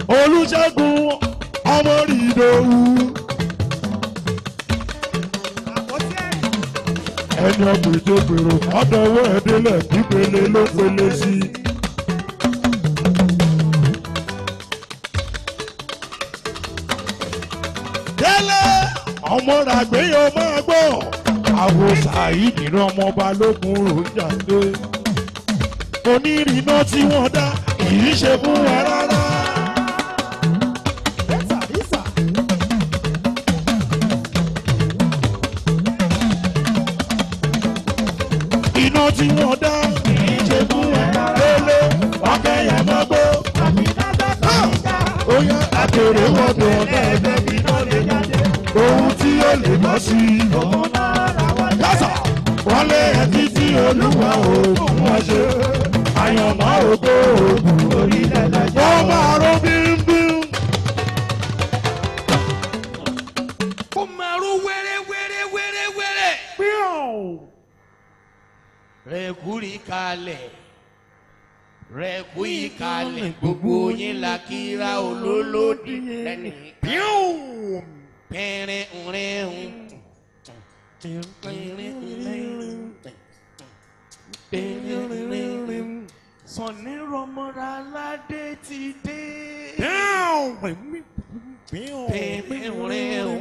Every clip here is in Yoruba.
olùṣègùn ọmọ rìndòwú ẹni ọgbẹjọ gbèrò ọdọwọ ẹdínlẹ pípele ló pele sí i. délé ọmọ ràgbéyàn máa gbọ́ àwọn sàyídì ní ọmọ balógun ròjà dé onírìnà tí wọ́n dá kì í ṣe fún wa rárá. iná tí wọ́n dá kì í ṣe fún wa délé ọkẹyẹ mọ́gbó. ó yá àtèrè wọ́dọ̀ ọ̀dà ẹ̀dẹ́ mi náà lè jáde. ohun tí ó lè bọ́ sí i. yásà wọ́n lé ẹtí tí olúwa òògùn wọn ṣe. àyànmọ́ ògo òògùn orílẹ̀ nàìjíríà. wọ́n máa rọ bímbím. kó máa ró wẹ́rẹ́ wẹ́rẹ́ wẹ́rẹ́ wẹ́rẹ́. rẹ̀kúrì kalẹ̀ rẹ̀kúrì kalẹ̀ gbogbo yín la kíra olólòdì lẹ́nu. pẹ̀rẹ̀ ńrẹ̀ ń pẹ̀rẹ̀ ńrẹ̀ ń sọ̀ni rọmọdà aládé ti dé. pẹ̀rẹ̀ ńrẹ̀ ń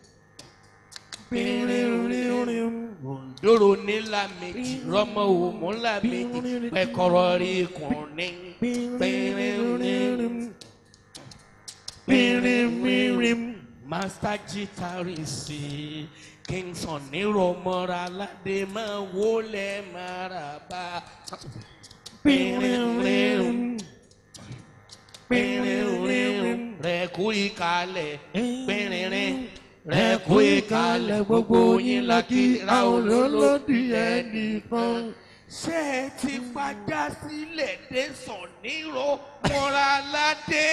dòrò nílà méjì rọmọ òmù ńlá méjì pẹkọrọ rí kùnní pẹrẹrẹrẹm master guitarist kingston nírọmọra aládé máa wọlé maraba pẹrẹrẹrẹm pẹrẹrẹrẹm rẹ kú ìkàlẹ̀ pẹrẹrẹ rẹ kú ìkàlẹ̀ gbogbo yín la kí ra olólòdì ẹnìkan. ṣé ẹ ti fàjà sílẹ̀ dé sàn nírò mọ́ra ládé.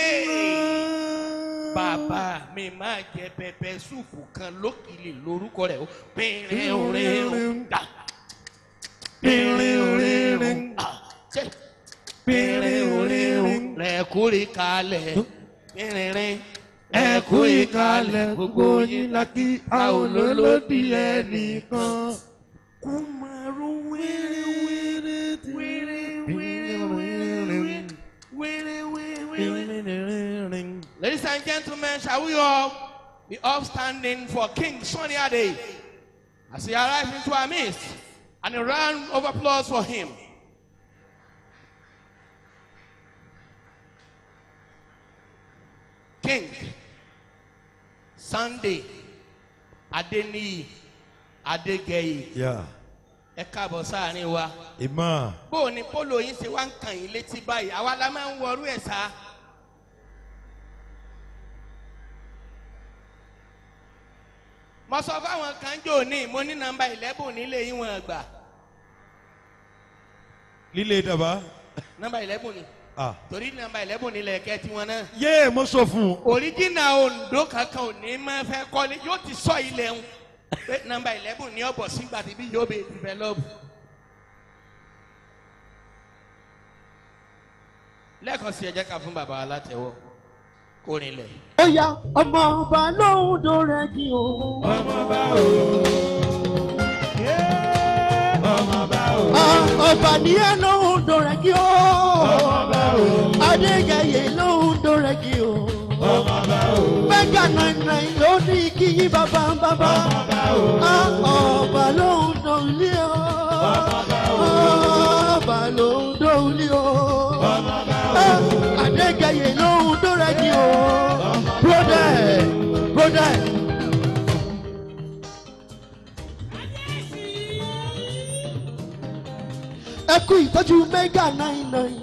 bàbá mi máa jẹ pẹpẹ súùpù kan lókìlì lórúkọ rẹ̀ ó pínrín orin dà pínrín orin dà pínrín orin rẹ̀ kúrì kalẹ̀ pínrín ẹ kú ìkàlẹ̀ gbogbo yín lákì a ò lólódì ẹnìkan. kó máa ro wéré wéré wéré wéré wéré wéré wéré. Ladies and gentlemen, shall we all be upstanding for King Sunny Ade as he arrives into our midst and a round of applause for him. King Sunday Adeniyi Adegeye Yeah. ẹ káàbọ̀ sáàrin wa Ìmọ̀. bó o ní polo yín ṣe wá ń kàn yín létí báyìí àwa la máa ń wọrú ẹ̀ sá. mo sọ fáwọn kan jò ní mo ní nọ́mbà eleven nílé yín wọn gbà Lílé dàbá. nọ́mbà eleven ni Ah. torí nọ́mbà eleven nílẹ̀ kẹ́ tiwọn náà. Yé mo sọ fún un. oríjìnà ondo kankan ò ní máa fẹ́ kọ́lé yóò ti sọ ilẹ̀ ń pé nọ́mbà eleven ní ọ̀bọ̀ sígbà tí bí yóò bẹ develop. lẹ́ẹ̀kan sí ẹ jẹ́ ká fún bàbá wa látẹ̀wọ́ kó rinlẹ̀. ó yá ọmọ ọba lóhùn tó rẹ kí o. Ah, ọba ní ẹ lóhùn tó rẹ kí o. adégẹyẹ lóhùn tó rẹ kí o. mẹ́gà nàìjíríà ló ní kí yí bàbá bàbá. Ah, ọba lóhùn tó lé o. ọba lóhùn tó lé o. Ah, adégẹyẹ lóhùn tó rẹ kí o. brother brother. ẹ kú ìtọ́jú mẹ́gà nine nine.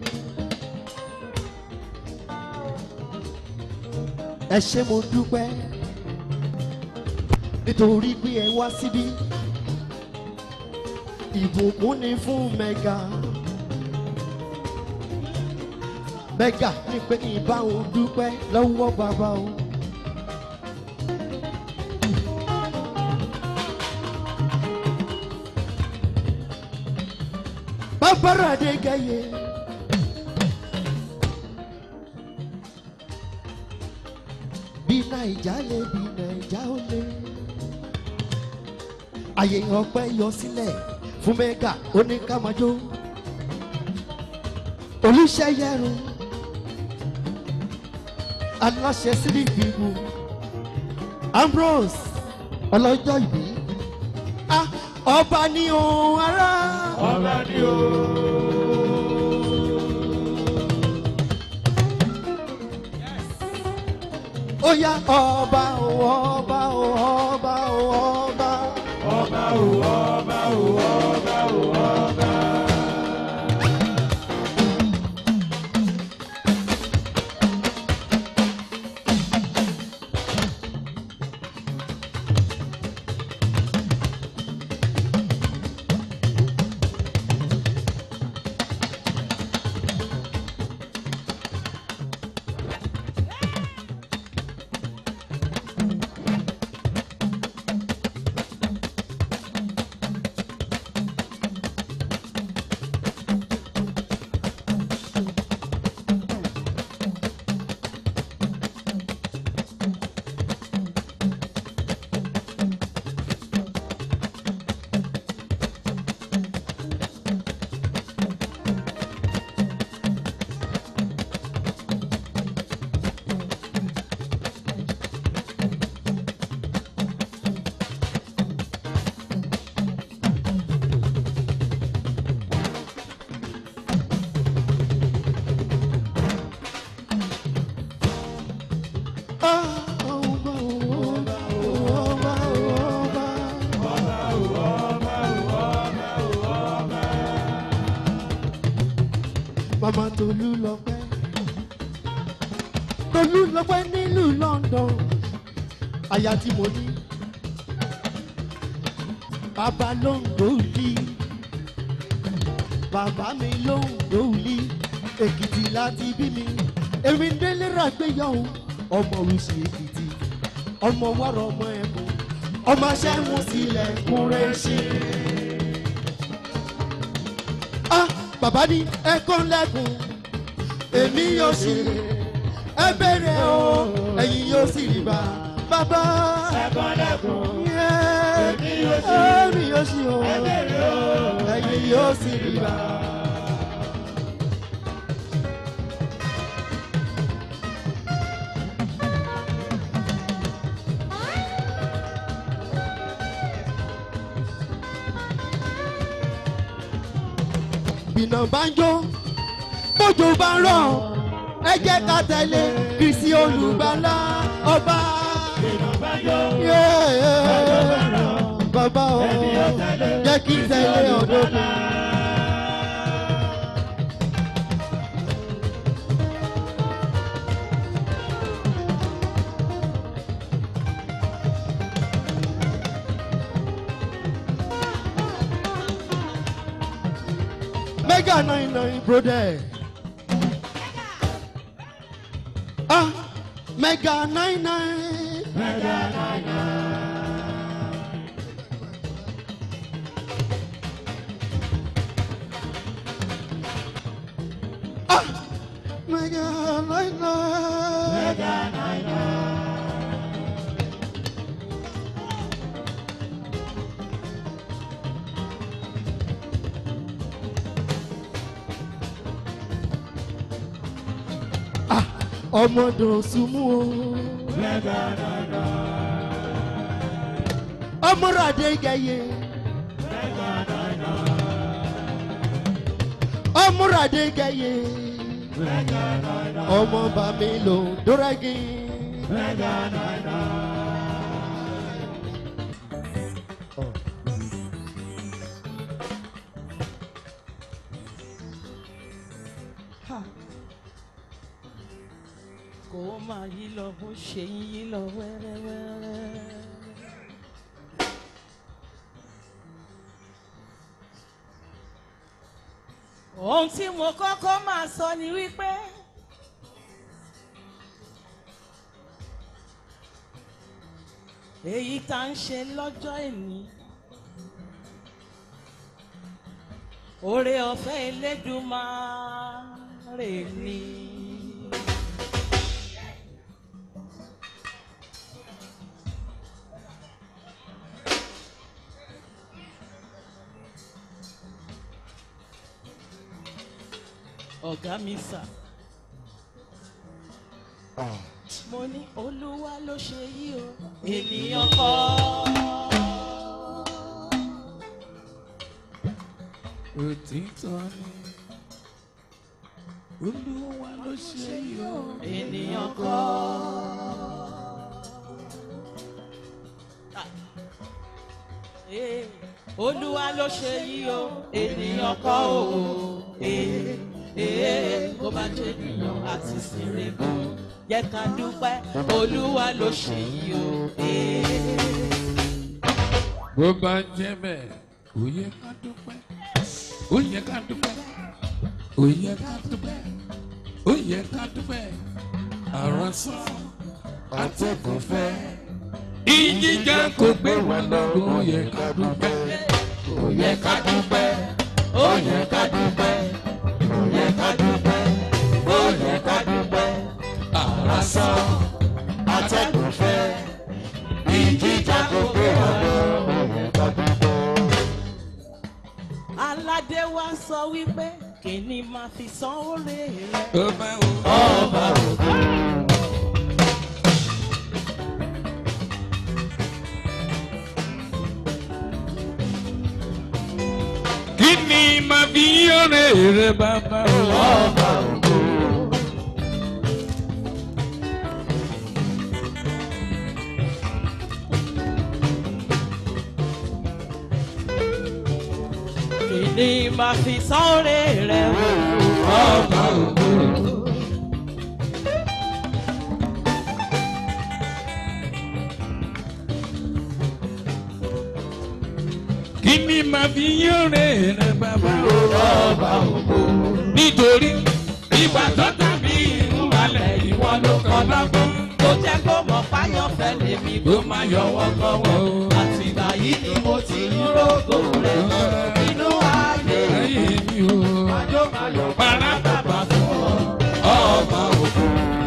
ẹ ṣé mo dúpẹ́ nítorí pé ẹ wá síbí ìbùkún ni fún mẹ́gà mẹ́gà ní pé kí n bá òun dúpẹ́ lọ́wọ́ bàbá òun. bàbára de gẹ̀yẹ. naija lè bí naija ó lé àyè ọpẹ yọ sílẹ̀ fún mẹ́gà oníkàmájó olùṣeyẹrun aláṣẹ sílíìpì ìbò ambrose ọlọ́jọ́ ìbí ah ọba ní ohun ara ọba ni o. ó yá ọba o ọba o ọba o ọba ọba o ọba o ọba o ọba. ah ọba o ọba o ọba o ọba. mama tolú lọpẹ́ tolú lọpẹ́ nílùú london aya tí mo ní bàbá ló ń gbòòlì bàbá mi ló ń gbòòlì èkìtì láti bí mi èmi ń délé ràgbéyàwó ọmọ oríṣi èkìtì ọmọ wàrà ọmọ ẹ̀bùn ọmọ aṣẹ́mu sílẹ̀ kúrẹ́ ṣe. ah bàbá ní ẹ̀kọ́ lẹ́kùn èmi yóò sì ẹ bẹ̀rẹ̀ o ẹ̀yin yóò sì rí bá bàbá. ẹ̀kọ́ lẹ́kùn. èmi yóò sì èmi yóò sì o ẹ̀yin yóò sì rí bá. bìnà bá ń jó bójú bá ń rọ̀ ẹ jẹ́ ká tẹ̀lé kìsì olùgbàlà ọba. Yeah, bàbá o jẹ́ kí n tẹ̀lé ọ̀dọ́ mi. mega nine nine brother. Ah, mega nine nine. Ah, mega nine nine. Ah, ọmọdé sumu o. ọmọrade gẹyẹ. ọmọrade gẹyẹ. ọmọ bàmí ló dúrẹ́gì. kó máa yí lọ bó ṣe ń yí lọ wẹ́rẹ́wẹ́rẹ́. ohun tí mo kọ́kọ́ máa sọ ni wípé èyí tá ń ṣe lọ́jọ́ ìní oore ọ̀fẹ́ Elédùmarè ni. ọ̀gá mi sà. mo ní olúwa ló ṣe yí o ènìyàn kọ́. òtítọ́ ni olúwa ló ṣe yọ. ènìyàn kọ́. Ah. Eh, olúwa ló ṣe yí o ènìyàn kọ́ o Eh, eh, kó bá jẹ́ ènìyàn àti sèrègùn jẹ́ ká dúpẹ́ olúwa ló ṣe yí o. Eh. bó bá jẹ́ bẹ́ẹ̀ ó yẹ ká dúpẹ́ ó yẹ ká dúpẹ́ ó yẹ ká dúpẹ́ ó yẹ ká dúpẹ́ àròsọ atẹ́gùn fẹ́ ìjìjà kò gbé wa lọ́rùn ó yẹ ká dúpẹ́ ó yẹ ká dúpẹ́ ó yẹ ká dúpẹ́ ó yẹ ká dúpẹ́ ó yẹ ká dúpẹ́ àròsọ atẹ́gùn fẹ́ ìjìjà kò gbé wa lọ́rùn ó yẹ ká dúpẹ́. aládé wa sọ wípé kìíní máa fi san oore rẹ. Ọba ọba ògo. Kí ni màá fi yọ̀rẹ̀ rẹ bàbá ọba ògo? kìíní máa fi san oore rẹ. Ọba ògo. Kí ni màá fi yọ̀rẹ̀ rẹ bàbá ọba ògo? Nítorí ìgbà tó tàbí ìmúbalẹ̀ ìwọ ló kọ́ lọ́gbọ́n. tó jẹ́ kó mọ̀ fáyọ̀ fẹ́ lèmi Ló máa yọwọ́ kọ́wọ́. àtìgbà yìí ni mo ti ń rògò rẹ̀ nínú ayé Ẹ̀yìn mi o. Para bàbá fún ọ. Ọba ògo.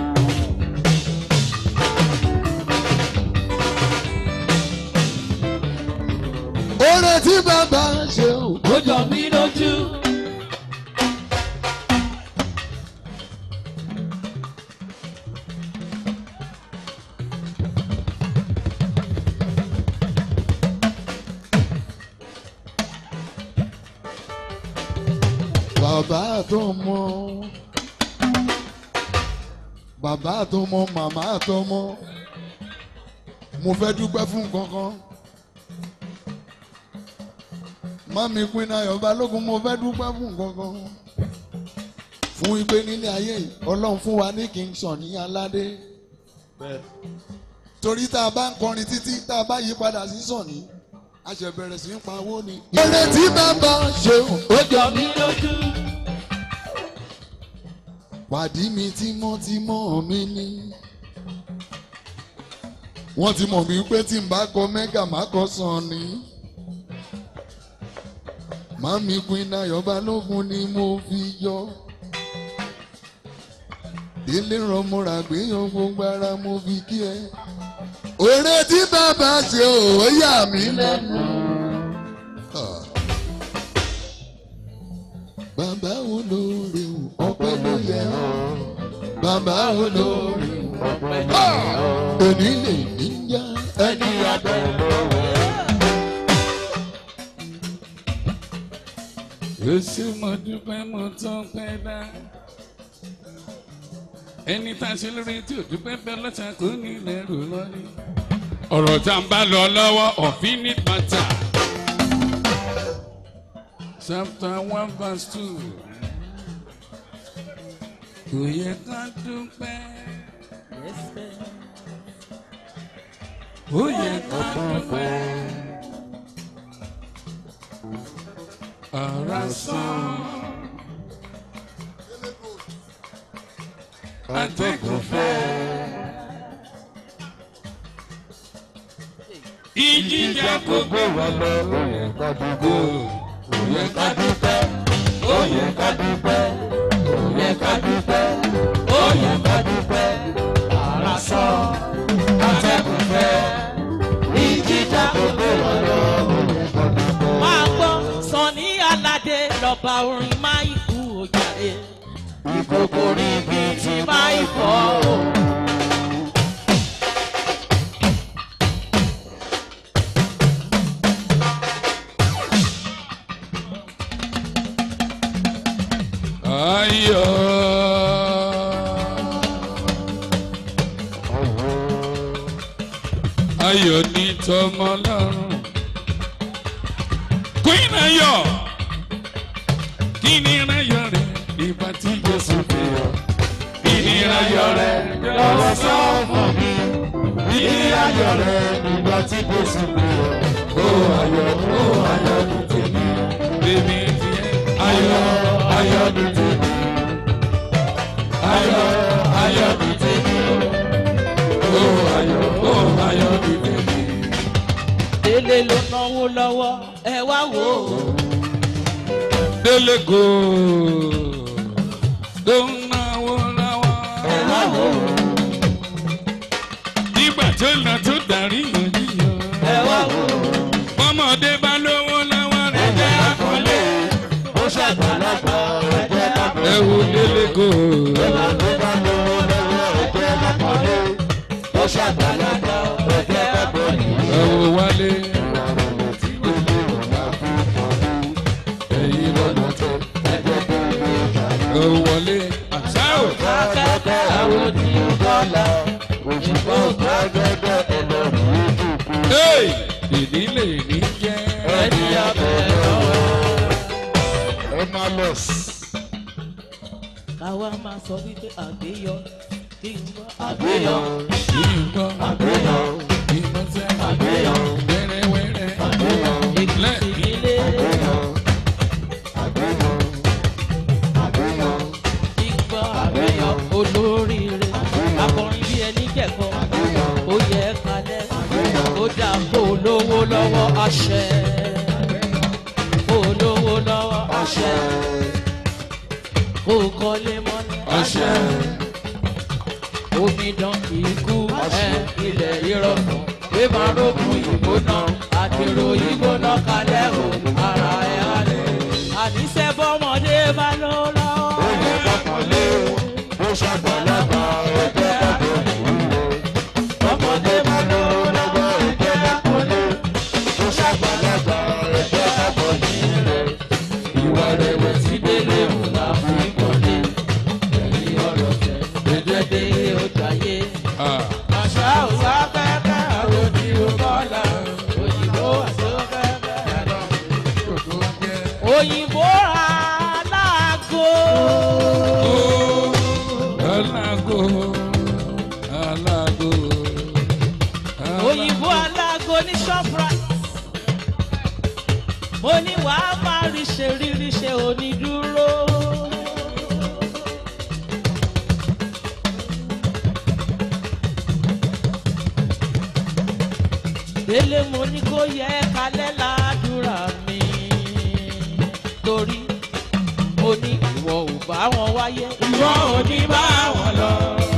oore tí bàbá ṣe o. ó jọ mí lójú. bàbá tó mọ bàbá tó mọ màmá tó mọ mo fẹ́ dúpẹ́ fún kankan mami pinna ayọ̀ balógun mo fẹ́ dúpẹ́ fún kankan fún ipe nílé ayé yìí ọlọ́run fún wa ní kí n sàn ní aládé torí tá a bá ń kọrin títí tá a bá yí padà sí sàn ní a ṣe bẹ̀rẹ̀ sí í pawó ni. oore tí bàbá ṣe o. ó jọ mí lójú. pàdí mi tímọ́tímọ́ mi ní. wọ́n ti mọ̀ mí pé tí n bá kọ mẹ́gà má kọ sàn ni. màmí Queen Ayọ̀ Balógun ni mo fi yọ. délé rọmọra gbéyàn gbogbo ara mo fi kí ẹ. òré tí bàbá ṣe ò yà mí lẹ́nu. Ah. Bàbá olóore o, ọpẹ́ ló yẹ ọ́. Bàbá olóore o, ọpẹ́ ló yẹ ọ́. Òní lè níyà ẹni abẹ́ lọ́wọ́. Èsì mo dúpẹ́ mo tán pẹ́ dá. Ẹni tá a ṣe lórí tí ò dúpẹ́ bẹ́ẹ̀ lọ́sà kò ní ilẹ̀ rò lọ́rí. Ọ̀rọ̀ tá a bá lọ lọ́wọ́ òfin ní pátá. Chapter one verse two. Kò yẹ ká dúpẹ́. Ó yẹ ká dúpẹ́. Ọ̀rọ̀ sàn. Atẹ́gùn fẹ́. Ìjìjà kò gbé wa lọ. Ó yẹ ká dúpẹ́. Ó yẹ ká dúpẹ́. Ó yẹ ká dúpẹ́. Ó yẹ ká dúpẹ́. Ó yẹ ká dúpẹ́. Ọ̀rọ̀ sàn. Atẹ́gùn fẹ́. Ìjìjà kò gbé wa lọ. Ó yẹ ká dúpẹ́. máa gbọ́ Sunny Aládé lọ́ba orin máìkú òjàre ìkòkò rí bí ti máa ń fọ́ o. ayọ̀. ayọ̀ ní tọmọ lọ́rùn. queen ayọ̀ kí ni ayọ̀ rẹ̀ ìgbà tí jésù fi yọ. kí ni ayọ̀ rẹ̀ lọ́wọ́ sọ fún mi. kí ni ayọ̀ rẹ̀ ìgbà tí jésù fi yọ. ó ayọ̀ ó ayọ̀ ní tèmi. bèbí tiẹ̀ ayọ̀ ayọ̀ ní tèmi. ayọ̀ ayọ̀ ní tèmi. ó ayọ̀ ó ayọ̀ ní tèmi. délé ló náwó lọ́wọ́ ẹ wá wò ó. délé go tó ń náwó náwó. ẹ wá wò ó. nígbà tó lọ tó darí òjìyàn. ẹ wá wò ó. bọ́mọdé bá lówó lọ́wọ́ rẹ̀ jẹ́ àkọlé. ó ṣàgbàlagbà ẹ jẹ́ àpò. ẹ wo délé go. ó ṣàgbàlagbà ẹ jẹ́ àpò. ẹ wo wálé. ẹ̀yin lọ́dọ̀ tẹ. ẹ wo wọlé. àṣà ò. akẹ́kẹ́ àwọn tí ó bọ́lá òṣìṣẹ́ ògbàgbẹ́gbẹ́ ẹlọ́run Hey! ìdílé ní jẹ́. ẹni abẹ́ lọ́wọ́. Emalus. káwa máa sọ wípé àgbéyọ kí n gbọ́ àgbéyọ Ìgbọ́ àgbéyọ ìmọ̀tẹ́ àgbéyọ wẹ́rẹ́wẹ́rẹ́ àgbéyọ ìpínlẹ̀ ìdílé ìgbọ́ àgbéyọ olóríire akọrin bí ẹni jẹ̀kọ́ ó yẹ kalẹ̀ ó dà kó lówó lọ́wọ́ àṣẹ kó lówó lọ́wọ́ àṣẹ kó kọ́lé mọ́lẹ̀ ọṣẹ. omidan ikú ẹ ilẹ̀ ìrọ̀kùn pé máa rókun ìgbóná àdèrò ìgbóná kalẹ̀ o ara ẹ̀ halẹ̀. àníṣe bọ́mọdé bá ló lọ́wọ́. bọ́mọdé bá ló lọ́wọ́ ẹgbẹ́ àpọ́nlé. ó ṣàgbàlagbà ẹgbẹ́ àpọ́nlé. ìwà rẹ̀wẹ̀ sí délé òun là fi kọ́lé. ẹ̀yìn ọ̀rọ̀ tẹ̀ ẹ̀jẹ̀ dé ọjà yé. Ah, Àṣà òwà pẹ́pẹ́ àròdì òkọ́lá. Òyìnbó àṣọpẹ́pẹ́ àròdì. Òyìnbó aláàgó. ó alágò alágò. Òyìnbó aláàgó ní Shoprite. Mo ní wàá máa rí ṣe rírí ṣe onídúró. Délé mo ní kó yẹ kalẹ̀ ládùúrà mi. Torí mo ní ìwọ ò bá wọn wáyé. Ìwọ ò ní bá wọn lọ.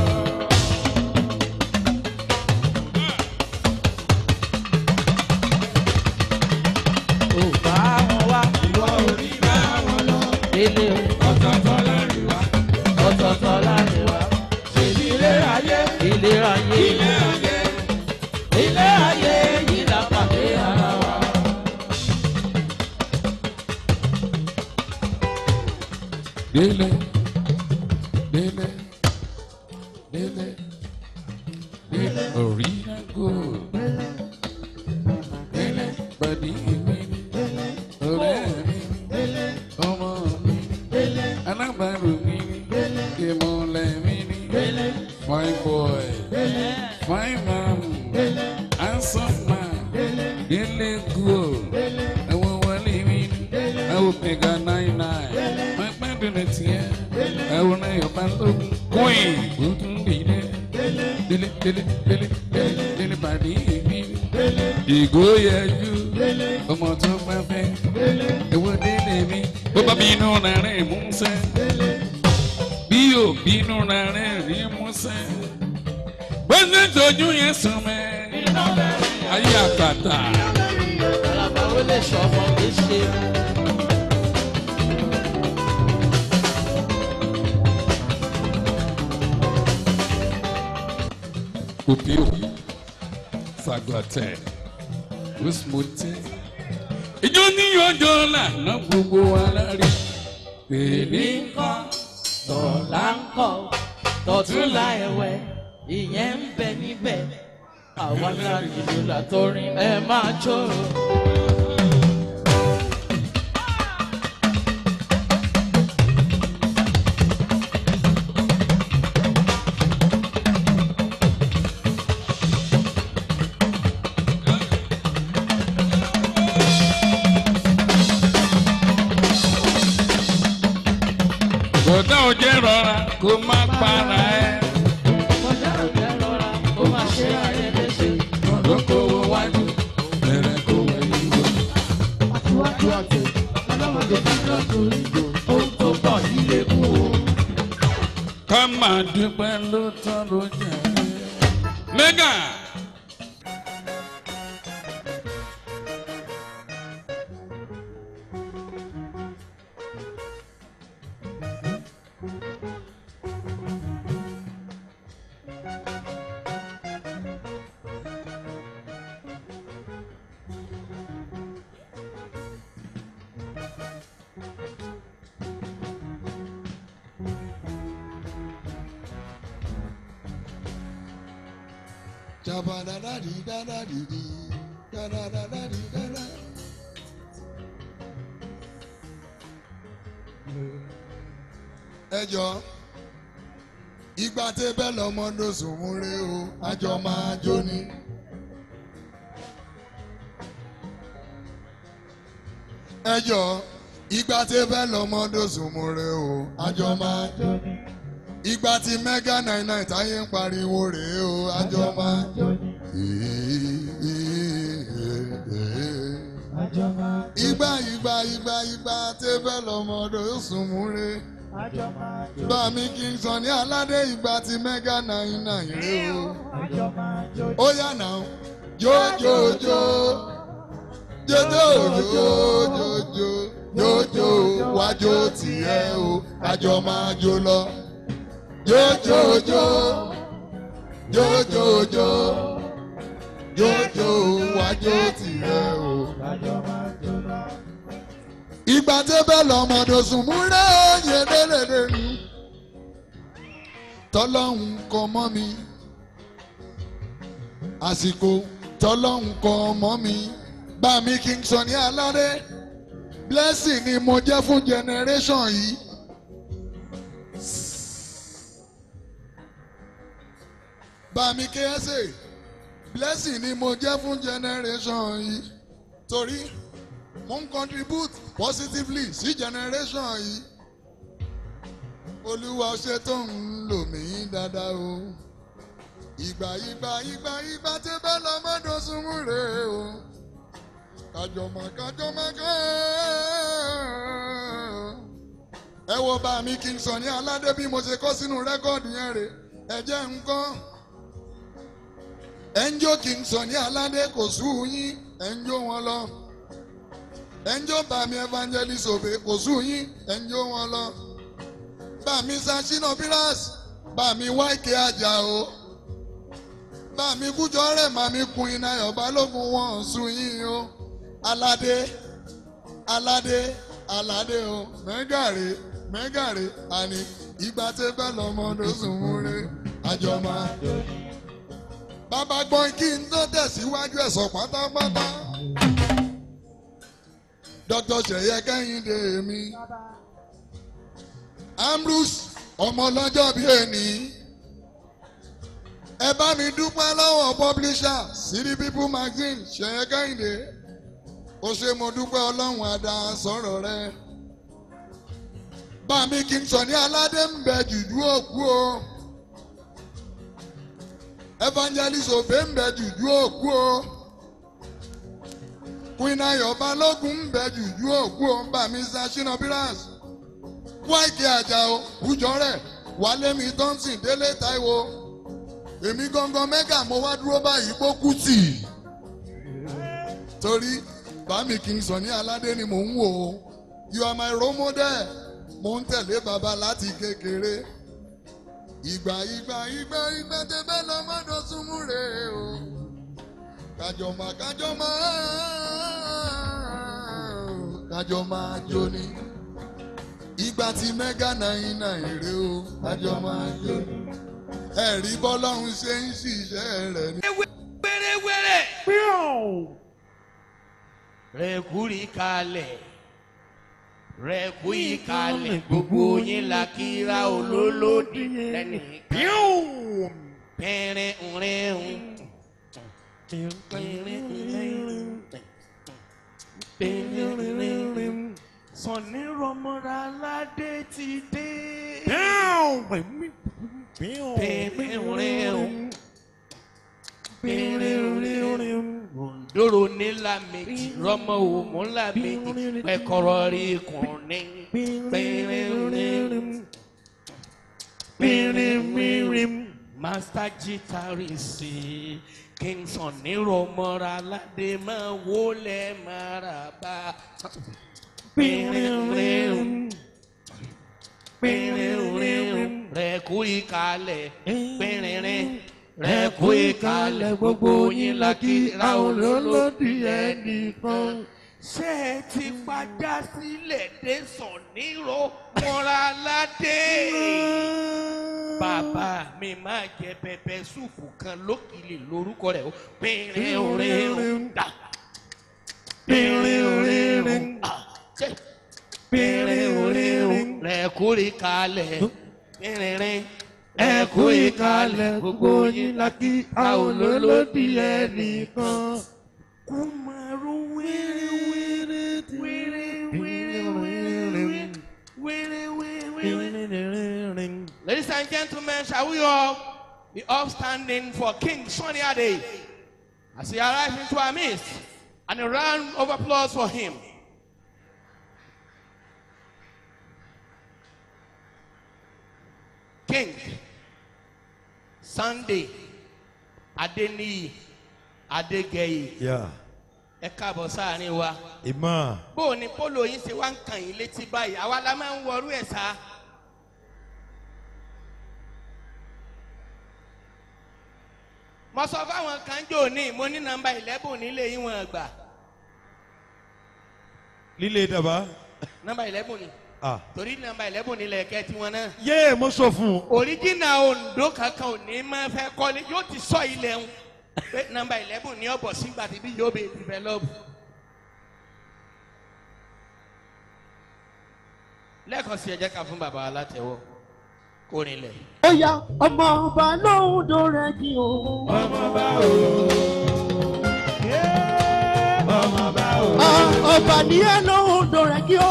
Ò bá wọn wá. Ìwọ ò ní bá wọn lọ. Délé o. Ọ̀tọ̀ọ̀tọ̀ láàrin wa. Ọ̀tọ̀ọ̀tọ̀ láàrin wa. Ṣèlú ilé ayé. Ilé ayé. Ilé ayé ilé ayé yìí la pàdé ara wa. délé délé délé délé oríyàgò délé bàdí mi ọ̀rẹ́ mi ọmọ mi alábàárò mi ìmọ̀lẹ̀ mi fine boy fine man handsome man délé gold àwọn wọlé mi àwọn mega nine nine máa gbádùn ní tiẹ̀ àwọn ẹ̀yọ̀ bá lógun queen ó tún délé délé délé délé délé délé bàdí mi ìgò yẹjú ọmọ tó bá fẹ́ ewo délé mi bó bá bínú rẹ̀ mú sẹ́ bí yóò bínú rẹ̀ rí mú sẹ́ bó ṣe ń tọ́jú yẹn sùn mẹ́ ayé àkàtà. Àlàbà ó lè sọ ọmọ mi ṣe. Opio, Saglate, Wismote. Ìjọ ní ọjọ́ lànà gbogbo wa lárí. Èmi ń kọ́ tọ̀la ń kọ́ tọ̀túnla ẹ̀wẹ̀ ìyẹn ń bẹ níbẹ̀ àwa náà nílò látọrin ẹ máa jó. bọ̀dá òjẹ́ rọra kó má para ẹ̀. kọjá òjẹ́ rọra ó máa ṣe ayé léṣe. Lókòwò wájú, bẹ̀rẹ̀ kó wẹ̀yìn wò. Aṣíwájú àti ọlọ́mọdé tí lọ sórí ìgò. ohun tó bọ̀ nílé kú o. Ká máa dúpẹ́ ló tán ló jẹ́. Mẹ́gà. Jabadadadidadadidi, dadadadadidada. ẹ jọ ìgbà tẹ bẹ́ẹ̀ lọ́mọdé sòmúre o àjọ máa jó ni. ẹ jọ ìgbà tẹ bẹ́ẹ̀ lọ́mọdé sòmúre o àjọ máa jó ni. ìgbà tí mega nine nine táyé ń pariwo rèé o àjọ máa jó ni. ìgbà ìgbà ìgbà ìgbà tẹ bẹ́ẹ̀ lọ́mọdé sòmúre bàmí kí n sọ ní aládé ìgbà tí mega nine nine rè o ó yà náà jójójó jójójó jójó jójó wájó tiẹ̀ o kájọ máa jó lọ jójójó jójójó jójó wájó tiẹ̀ o ìgbà tí bẹ́ẹ̀ lọ́mọdé sùn múrẹ́ òye délédé ni tọ́lọ́hún kọ mọ́ mi àsìkò tọ́lọ́hún kọ mọ́ mi bá mi kí n sọ ní aláré blessing ni mo jẹ́ fún generation yìí. bá mi kí ẹ sè blessing ni mo jẹ́ fún generation yìí torí mo ń contribute positively sí generation yìí olúwa ṣe tó ń lò mí dáadáa o ìgbà ìgbà ìgbà ìgbà tí bẹ́ẹ̀ lọ́mọdún súnmù rè o kájọmọ kájọmọ ká ẹ wo bá mi kí n sọ ní aládé bí mo ṣe kọ́ sínú rẹ́kọ̀dù yẹn rè ẹ jẹ́ nǹkan ẹ ń jó kí n sọ ní aládé kò sú yín ẹ ń jó wọn lọ ẹnjọ́ bá mi evangelist òbí kò sùn yín ẹnjọ́ wọn lọ. bá mi sashina piras bá mi wáìkì àjà o. bá mi kújọ rẹ̀ má mi kun iná ọba lógun wọn sùn yín o. aládé aládé aládé o mẹ́gàrè mẹ́gàrè àní ìgbà tẹ́ fẹ́ lọ́mọdé sùn múre àjọmọ́. bàbá gbọ́n kí n tó tẹ̀síwájú ẹ̀sọ́ pátápátá dr seye kẹ́hìndé mi ambrose ọmọlọ́jọ́ bíi ẹni ẹ bá mi dúpẹ́ lọ́wọ́ publisher city people magazine seye kẹ́hìndé ó ṣe mo dúpẹ́ ọlọ́run àdá sọ̀rọ̀ rẹ bá mi kí n sọ ní aládé ń bẹ jùjú òkú o evangelist òbẹ ń bẹ jùjú òkú o queen ayọ̀ balógun ń bẹ jùjú òkú o ń bà mí sa ṣínà bíras wáìkì àjàó kújọrẹ wálé mi thompson délé táíwò èmi gangan mẹ́gà mo wá dúró báyìí kó kú tì torí bámi kì í sọ ní aládé ni mò ń wò ó you are my role model mo ń tẹ̀lé baba láti kékeré ìgbà ìgbà ìgbà ìgbà tẹ́fẹ́ lọ mọ́dọ̀ súnmú rè o kájọ máa kájọ máa kájọ máa jó ni ìgbà tí mẹ́gà náírà èrè o kájọ máa jó ni ẹ̀rí bọ́lọ́run ṣe ń ṣiṣẹ́ rẹ̀ ni. wẹ́rẹ́wẹ́rẹ́. rẹ̀kúrì kalẹ̀ rẹ̀kúrì kalẹ̀ gbogbo yín la kíra olólòdì lẹ́nu. pẹ̀rẹ̀ ńrẹ̀ ń. pẹ̀rẹ̀ ńrẹ̀ ń. pẹ̀rẹ̀ ńrẹ̀ ń. sọ̀ni rọmọra aládé ti dé. pẹ̀rẹ̀ ńrẹ̀ ń dòrò nílà méjì rọmọ òmù ńlá méjì pẹkọrọ rí kùnní pínrín master guitarist kingston nírọmọra aládé máa wọlé maraba pínrín pínrín rẹ kú ìkàlẹ̀ pínrín rẹ kú ìkàlẹ̀ gbogbo yín la kí ra olólòdì ẹnìkan. ṣé ẹ ti padà sílẹ̀ dé sọ̀nìrò mọ́ra ládé. bàbá mi máa jẹ pẹpẹ súùpù kan lókìlì lórúkọ rẹ̀ ó pínrín orin dà pínrín orin dà pínrín orin rẹ kú ìkàlẹ̀ pínrín ẹ kú ìkàlẹ̀ gbogbo yín lákì a ò lólódì ẹnìkan. Kúmarú wéré wéré wéré wéré wéré wéré wéré. Ladies and gentlemen, shall we all be upstanding for King Sunny Ade as he arrives into our midst and a round of applause for him. King Sunday Adeniyi Adegeye Yeah. ẹ káàbọ̀ sáàrin wa Ìmọ̀. bó o ní polo yín ṣe wá ń kàn yín létí báyìí àwa la máa ń wọrú ẹ̀ sá. mo sọ fáwọn kan jò ní mo ní nọ́mbà eleven nílé yín wọn gbà Lílé dàbá. nọ́mbà eleven ni Ah. torí nọ́mbà eleven nílẹ̀ ẹ̀kẹ́ tiwọn náà. Yé mo sọ fún un. oríjìnà ondo kankan ò ní máa fẹ́ kọ́lé yóò ti sọ ilẹ̀ ń pé nọ́mbà eleven ní ọ̀bọ̀ sígbà tí bí yóò bẹ develop. lẹ́ẹ̀kan sí ẹ jẹ́ ká fún bàbá alátẹ̀wọ́ kó rinlẹ̀. ó yá ọmọ ọba lóhùn tó rẹ kí o. Ah, ọba ní ẹ lóhùn tó rẹ kí o.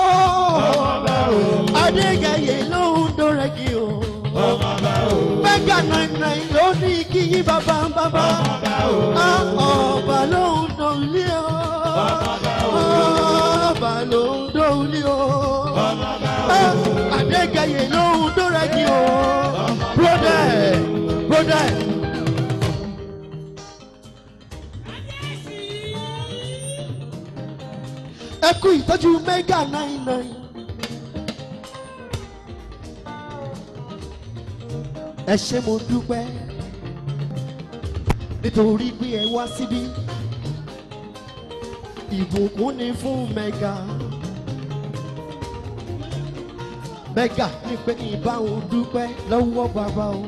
adégẹyẹ lóhùn tó rẹ kí o. mẹ́gà nàìjíríà ló ní kí yí bàbá bàbá. Ah, ọba lóhùn tó lé o. ọba lóhùn tó lé o. Ah, adégẹyẹ lóhùn tó rẹ kí o. brother brother. ẹ kú ìtọ́jú mẹ́gà nine nine. ẹ ṣe mo dúpẹ́ nítorí pé ẹ wá síbí ìbùkún ni fún mẹ́gà mẹ́gà ní pé kí n bá òun dúpẹ́ lọ́wọ́ bàbá o.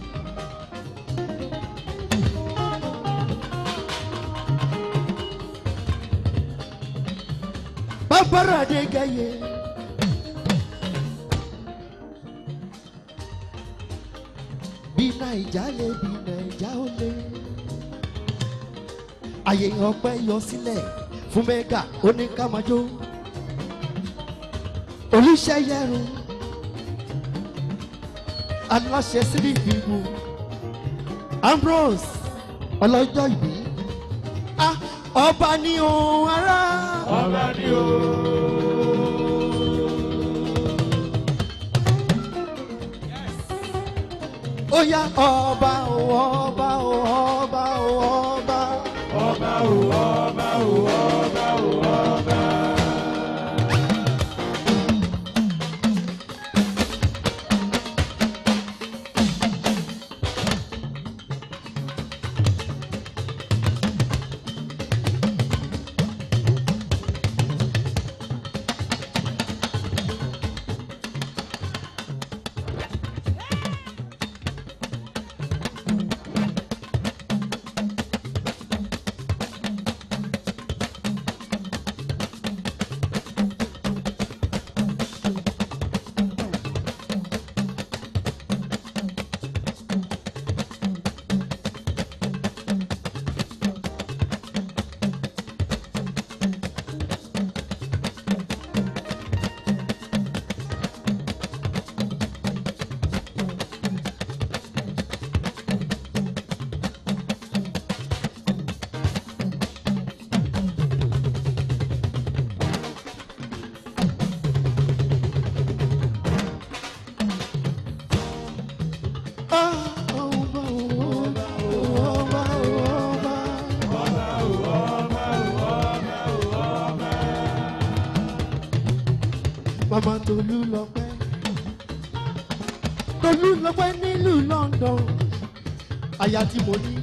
bàbára de gẹ̀yẹ. bí naija lè bí naija ó lè. àyè ọpẹ yọ sílẹ̀ fún mẹ́gà oníkàmájó. olùṣeyẹrù aláṣẹ sílí ìgbìmọ̀ ambrose ọlọ́jọ́ ìbí. Ah, ọba ni òun ará. ọba ni òun. ó yá ọba o ọba o ọba o ọba. ọba o ọba o ọba o ọba. Tolúlọpẹ́ Tolúlọpẹ́ nílùú London aya tí mo ní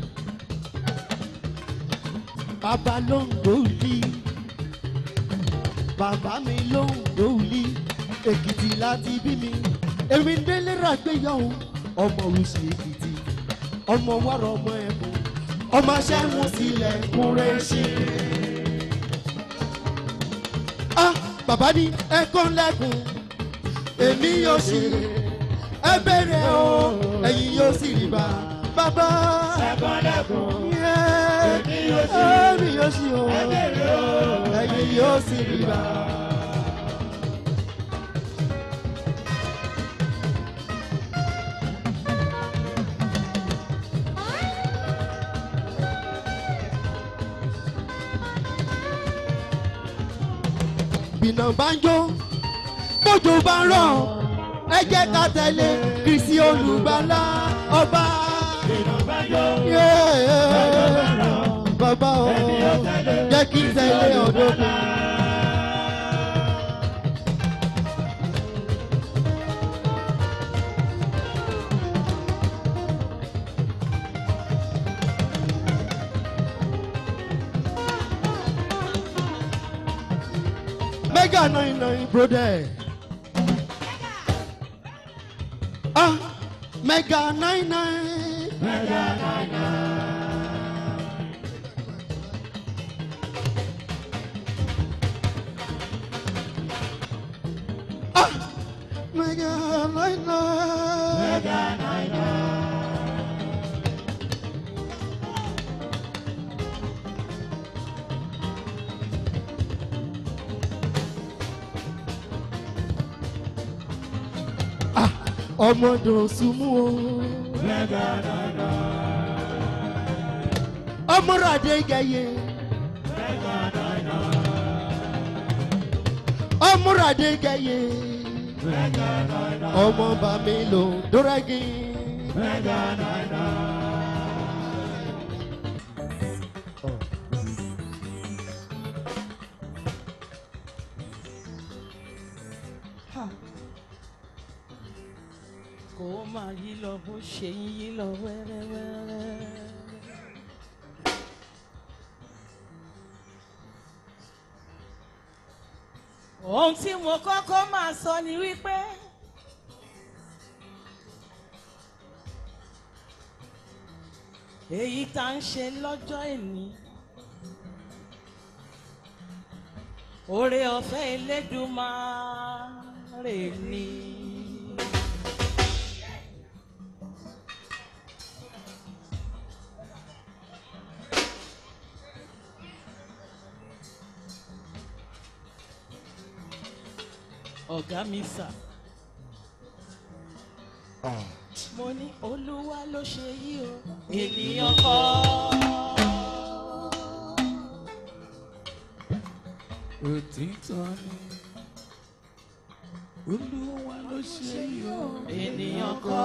bàbá ló ń gbòòlì bàbá mi ló ń gbòòlì Èkìtì láti bí mi èmi ń délé ràgbéyàwó ọmọ oríṣi Èkìtì ọmọ wàrà ọmọ ẹ̀bùn ọmọ aṣẹ́wó sílẹ̀ kúrẹ́ ṣe. ah bàbá ní ẹ̀kọ́ lẹ́kùn èmi yóò sì ẹ bẹ̀rẹ̀ o ẹ̀yin yóò sì rí bá bàbá. ẹ̀kọ́ lẹ́kùn èmi yóò sì èmi yóò sì o ẹ bẹ̀rẹ̀ o ẹ̀yin yóò sì rí bá. bìnà bá ń jó bójú bá ń rọ̀ ẹ jẹ́ ká tẹ̀lé kristi olùgbàlà ọba. ìrànbájọ́ Yeah. bàbá o jẹ́ kí n tẹ̀lé ọ̀dọ́kùn. mega nine nine brother. ah mega nine nine. ah mega nine nine. ah ọmọdé òsùnmù o. ọmọràdé gẹyẹ. ọmọràdé gẹyẹ. ọmọ bàmí lò dórẹ́gì. kó máa yí lọ bó ṣe ń yí lọ wẹ́rẹ́wẹ́rẹ́. ohun tí mo kọ́kọ́ máa sọ ni wípé èyí tá ń ṣe lọ́jọ́ ìní oore ọ̀fẹ́ Elédùmarè ni. ọ̀gá mi sà. mo ní olúwa ló ṣe yí o ènìyàn kọ́. òtítọ́ ni olúwa ló ṣe yọ. ènìyàn kọ́.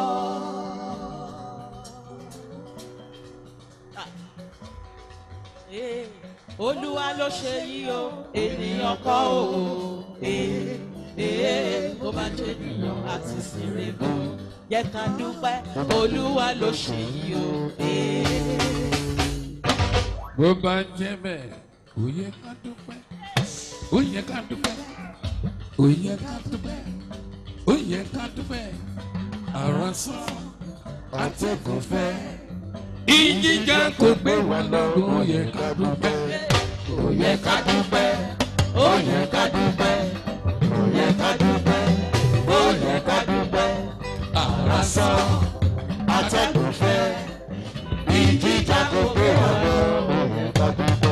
Ah. Eh, olúwa ló ṣe yí o ènìyàn kọ́ o. Eh, eh, bó bá jẹ́ ènìyàn àti sìnrìnbó yẹ ká dúpẹ́ olúwa ló ṣe yí o. Eh. bó bá jẹ́ bẹ́ẹ̀ ó yẹ ká dúpẹ́ ó yẹ ká dúpẹ́ ó yẹ ká dúpẹ́ ó yẹ ká dúpẹ́ àrà sàn àtẹ̀kùn fẹ́ ìjìjà kò gbé wa lọ ó yẹ ká dúpẹ́ ó yẹ ká dúpẹ́ ó yẹ ká dúpẹ́ ó yẹ ká dúpẹ́ ó yẹ ká dúpẹ́ àrà sàn àtẹ̀kùn fẹ́ ìjìjà kò gbé wa lọ ó yẹ ká dúpẹ́.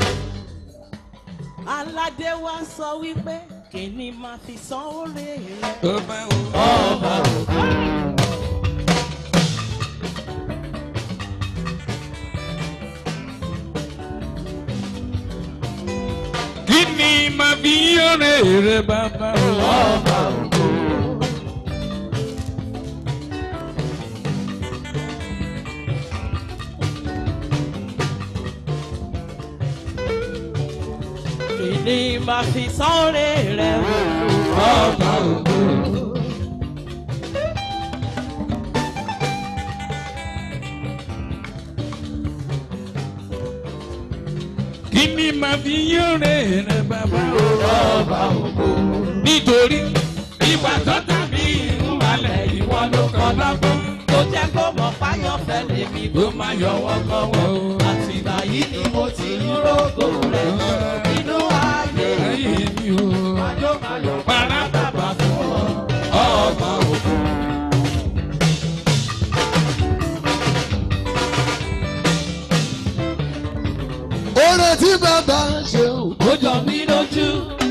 aládé wa sọ wípé kí ni màá fi san oore rẹ. Ọba o. Ọba o. Kí ni màá fi ọ̀rẹ́ rẹ bàbá o? Ọba o. kí ni màá fi san oore rẹ. ọba ògo. kí ni màá fi yóre rẹ bàbá ọba ògo. nítorí ìgbà tó tàbí ìrúbalẹ̀ ìwọ ló kọ́ lọ́gbọ́n tó jẹ́ kó mọ̀ fáyọ̀fẹ́ lèmi tó máa yọwọ́ kọ́wọ́. àtìgbà yìí ni mo ti ń rògò rẹ̀ nínú ayé ayé mi o. Parapapa fún ọ, ọba ògo. oore tí bàbá ṣe o. ó jọ mí lójú.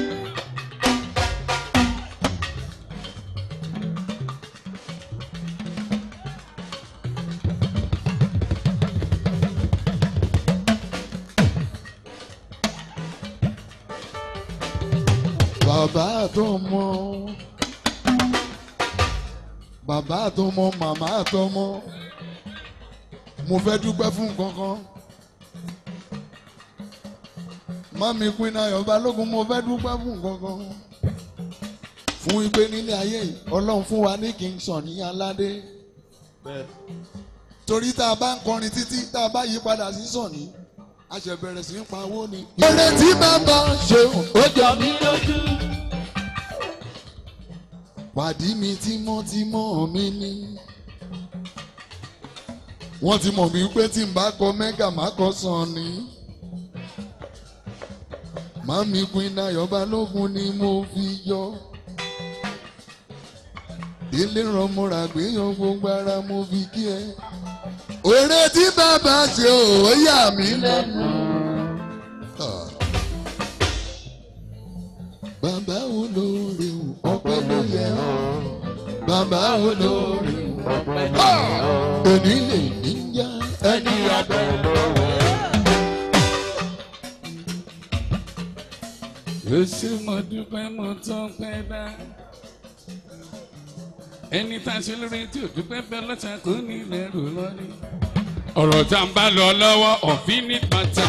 bàbá àtọmọ bàbá àtọmọ màmá àtọmọ mo fẹ́ dúpẹ́ fún kankan mami pinna ayọ̀ balógun mo fẹ́ dúpẹ́ fún kankan fún igbe nílé ayé yìí ọlọ́run fún wa ní kí n sàn ní aládé torí tá a bá ń kọrin títí tá a bá yí padà sí sàn ní a ṣẹ̀ bẹ̀rẹ̀ sí í pawó ni. oore tí bàbá ṣe o. ó jọ mí lójú. pàdí mi tímọ́tímọ́ mi ní. wọ́n ti mọ̀ mí pé tí n bá kọ mẹ́gà má kọ sàn ni. màmí Queen Ayọ̀ Balógun ni mo fi yọ. délé rọmọra gbéyàn gbogbo ara mo fi kí ẹ. òré tí bàbá ṣe ò yà mí lẹ́nu. Ah. Bàbá olóore o, ọpẹ́ ló yẹ ọ́. Bàbá olóore o, ọpẹ́ ló yẹ ọ́. Èmi lè níyà ẹni abẹ́ lọ́wọ́. Èsì mo dúpẹ́ mo tán pẹ́ dá. Ẹni tá a ṣe lórí tí ò dúpẹ́ bẹ́ẹ̀ lọ́sà kò ní lẹ́rù lọ́rí. Ọ̀rọ̀ tá a ń bá lọ lọ́wọ́ ọ̀fin ní pátá.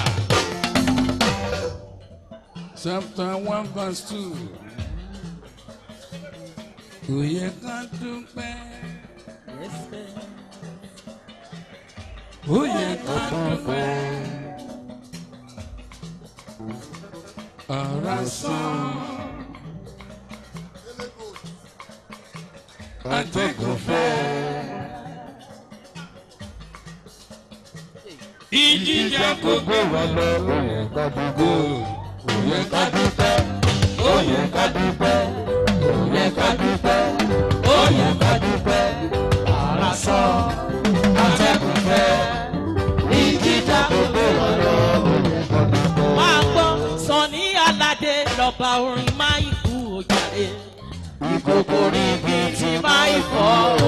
Chapter one verse two. Kò yẹ ká dúpẹ́. Ó yẹ ká dúpẹ́. Ọ̀rọ̀ sàn. Atẹ́gùn fẹ́. Ìjìjà gbogbo wà lọ. Ó yẹ ká dúpẹ́. Ó yẹ ká dúpẹ́. Ó yẹ ká dúpẹ́. Ó yẹ ká dúpẹ́. Ó yẹ ká dúpẹ́. Ọ̀rọ̀ sàn. Atẹ́gùn fẹ́. ìjìjà gbogbo ọ̀rọ̀ máa gbọ́ Sunny Aládé lọ́ba orin máìkú òjàre ìkòkò ríbi tí máì fọ́ o.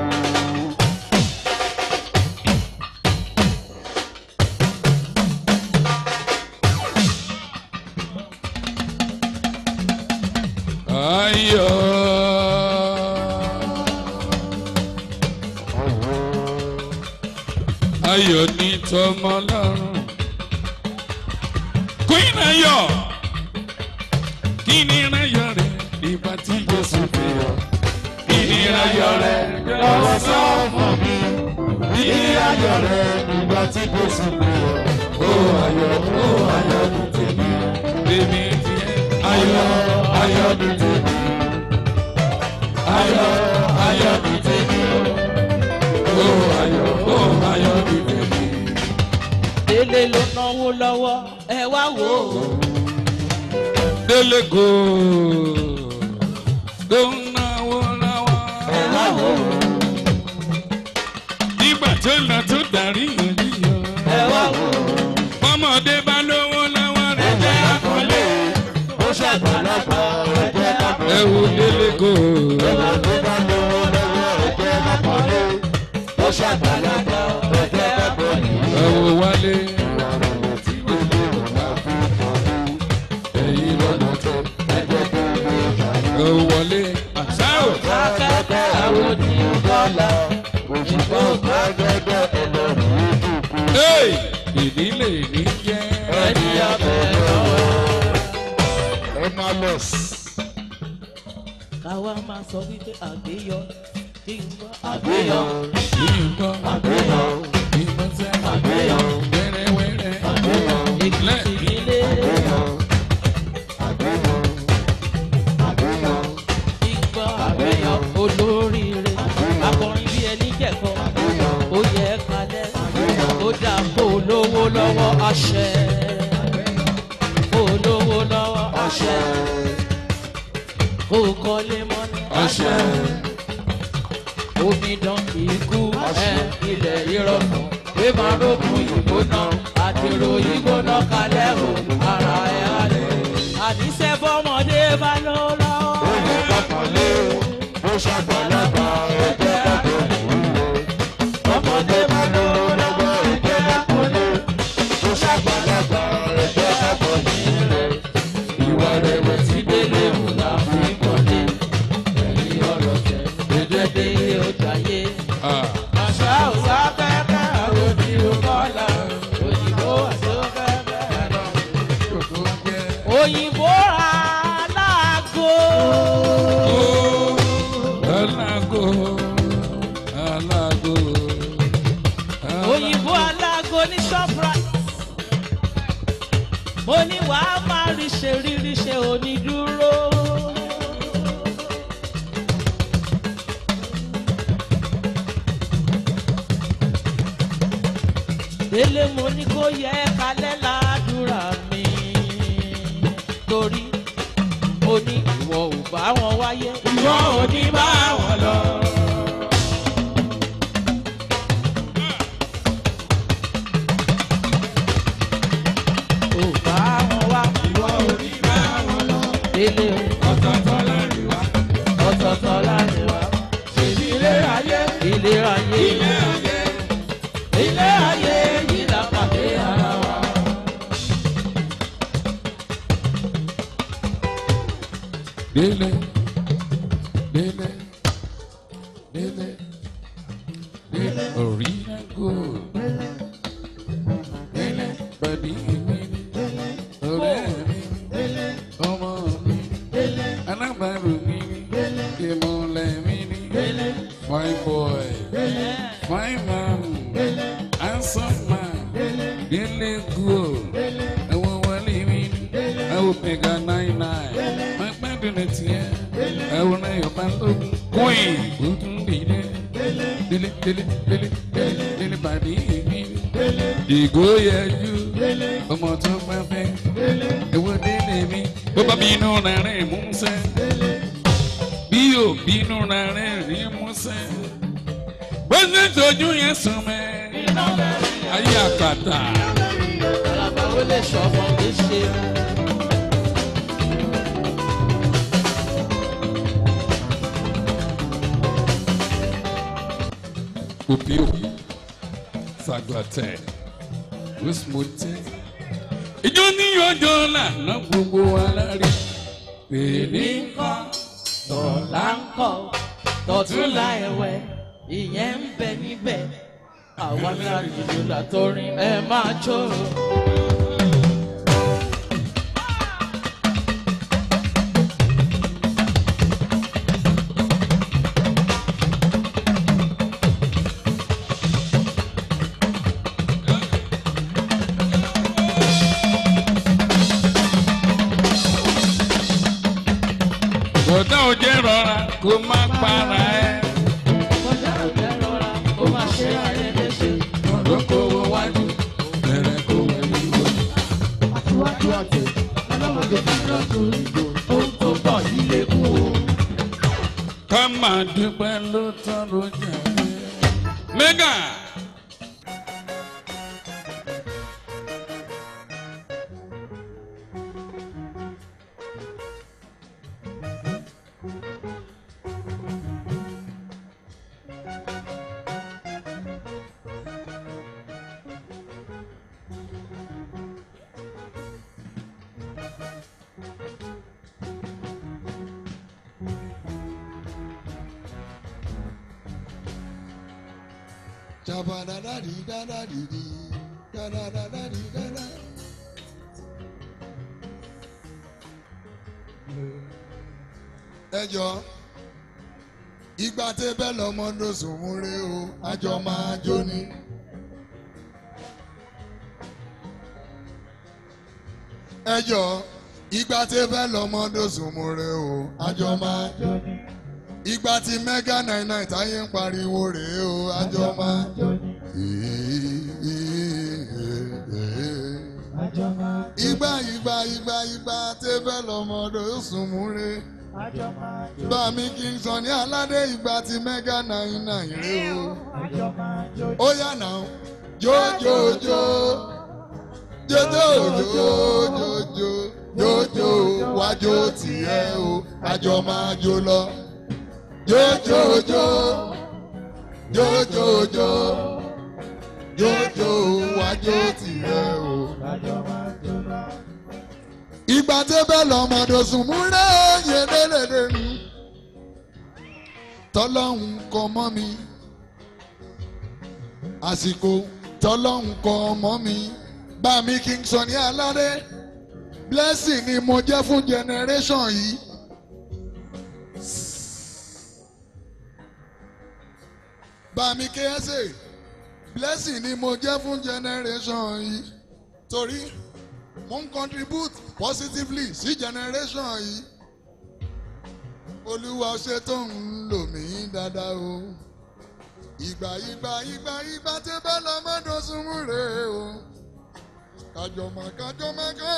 Ayọ̀. Ayọ̀ ní tọmọ lọ́rùn. Queen Ayọ̀. Kí ni ìrayọ̀ rẹ̀ nígbà tí Jésù fi yọ? Kí ni ìrayọ̀ rẹ̀ lọ́wọ́ sọ fún mi? Kí ni ìrayọ̀ rẹ̀ nígbà tí Jésù fi yọ? Ó ayọ̀, ó ayọ̀ ní tèmi. Tèmi tiẹ̀. Ayọ̀, ayọ̀ ní tèmi. Ayọ̀, ayọ̀ ní tèmi. Ó ayọ̀, ó ayọ̀ ní tèmi. délé ló náwó lọ́wọ́ ẹ wá wò ó. Délé kò tó ń náwó lọ́wọ́. ẹ wá wò ó. Nígbà tó lọ tó darí yànjíyàn. ẹ wá wò ó. Bọ́mọdé bá lówó lọ́wọ́ rẹ̀ jẹ́ àkọlé. ó ṣàgbàlagbà ẹ jẹ́ àpò. Ẹ wo délé kò. ó ṣàgbàlagbà ẹ jẹ́ àpò. Ẹ wo wálé. Ẹyin lọ́nà tó. Ẹ wo wọlé. Àṣà ò. akẹ́kẹ́ àwọn oníyàn bọ́lá òyìnbó gbàgede ẹlọ́run Hey! Ìdílé ní jẹ́. ẹni abẹ́ lọ́wọ́. Emalus sọ wípé àgbéyọ kí n gbọ́ àgbéyọ Ìgbọ́ àgbéyọ ìgbọ́nsẹ̀ àgbéyọ wẹ́rẹ́wẹ́rẹ́ àgbéyọ èkìtì ilé ìgbọ́ àgbéyọ olóríire akọrin bí ẹni jẹ̀kọ́ ó yẹ kalẹ̀ ó dà kó lówó lọ́wọ́ àṣẹ kó lówó lọ́wọ́ àṣẹ kó kọ́lé mọ́ni àṣẹ omidan kì í kú ẹ ilẹ̀ ìrọ̀rùn pé máa rókun ìgbóná àdèrò ìgbóná kalẹ̀ o ara ẹ̀ alẹ̀ àníṣe bọ́mọdé bá lọ lọ́wọ́. ọmọdé bá lọ lọ́wọ́ ẹgbẹ́ àpọ̀lẹ̀ tó ṣàgbàlagbà ẹgbẹ́ àpọ̀lẹ̀ ìwà rẹ̀wẹ̀ tí délé mú la fi kọ́lé ẹ̀yìn ọ̀rọ̀ tẹ̀ ẹ̀jẹ̀ délé ọjà yé. Ah, àṣà òṣà kẹ́kẹ́ àròjì òkọ́lá òyìnbó àṣọ kẹ́kẹ́ kò tó jẹ́. òyìnbó aláàgó. Alágo, alágo, òyìnbó aláàgó ní shoprite. mo ní wàá máa rí ṣe rírí ṣe onídúró. délé mo ní kó yẹ kalẹ̀ ládùúrà mi torí mo ní ìwọ ò bá wọn wáyé ìwọ ò ní bá wọn lọ. ò bá wọn wá ìwọ ò ní bá wọn lọ. délé o ọ̀tọ̀ọ̀tọ̀ láàrin wa ọ̀tọ̀ọ̀tọ̀ láàrin wa ṣèlú ilé ayé ilé ayé ilé ayé ilé ayé yìí la pàdé ara wa. délé, délé, délé, délé, original gold. Délé, bàdí mi ni, ọ̀rẹ́ mi ni, ọmọ mi ni, alábàárò mi ni, ìmọ̀lẹ̀ mi ni, fine boy, fine man, handsome man, délé gold, ẹ̀wọ̀n wọlé mi ni, ẹ̀wọ̀n pẹ̀gà nine nine, máa gbádùn ní tiẹ̀, ẹ̀wọ̀n náà yọ̀ bá lógun, queen, ó tún dìde, délé délé délé délé délé bàdí mi ni ìgò yẹjú ọmọ tó bá fẹ́ ewo délé mi bó bá bínú rẹ̀ rìn músẹ́ bí yóò bínú rẹ̀ rìn rìn músẹ́ bó ṣe tójú yẹn sùn mẹ́ ayé àpàtà alábàáwò lè ṣọ̀fọ̀ kì í ṣe. òbí òbí sàgbàtẹ̀ wíṣmọ̀tẹ̀ ìjọ ní ọjọ́ lànà gbogbo wa lárí pèlè nǹkan tọ̀la ń kọ̀ tọ̀túnla ẹ̀wẹ̀ ìyẹn ń bẹ níbẹ̀ àwa ní àjùjù làtọrin ẹ máa jó. bọ̀dá òjẹ́ rọra kó má para ẹ̀. kọjá òjẹ́ rọra ó máa ṣe ayé léṣe. ọ̀dọ́ kó wọ wájú bẹ̀rẹ̀ kó wọ ìwọ. Àtiwájú àti ọlọ́mọdé bá lọ́dún ìgò. ohun tó bọ̀ yìí lè kú o. ká máa dúpẹ́ ló tán ló jẹ́ pé. mẹ́gà. Jabadadadidadadidi, dadadadadidada. ẹ jọ ìgbà tẹ bẹ́ẹ̀ lọ́mọdé sùnmúre o àjọ máa jó ni. ẹ jọ ìgbà tẹ bẹ́ẹ̀ lọ́mọdé sùnmúre o àjọ máa jó ni. ìgbà tí mega nine nine táyé ń pariwo rèé o àjọ máa jó ni. ìgbà ìgbà ìgbà ìgbà tẹ bẹ́ẹ̀ lọ́mọdé sùnmúre bàmí kí n sọ ní aládé ìgbà tí mega nine nine rè o ó yà náà jójójó jójójó jójó jójó wájó tiẹ̀ o àjọ máa jó lọ jójójó jójójó jójó wájó tiẹ̀ o ìgbà tí bẹ́ẹ̀ lọ́mọdé sùn múlẹ̀ òye délédé mi tọ́lọ́hún kọ mọ́ mi àsìkò tọ́lọ́hún kọ mọ́ mi bá mi kí n sọ ní aládé blessing ni mo jẹ́ fún generation yìí. bá mi kéésè blessing ni mo jẹ́ fún generation yìí torí mo ń contribute positively sí generation yìí olúwa ṣe tó ń lò mí dáadáa o ìgbà ìgbà ìgbà ìgbà tí bẹ́ẹ̀ lọ́mọdún súnmù rè o kájọmọ kájọmọ ká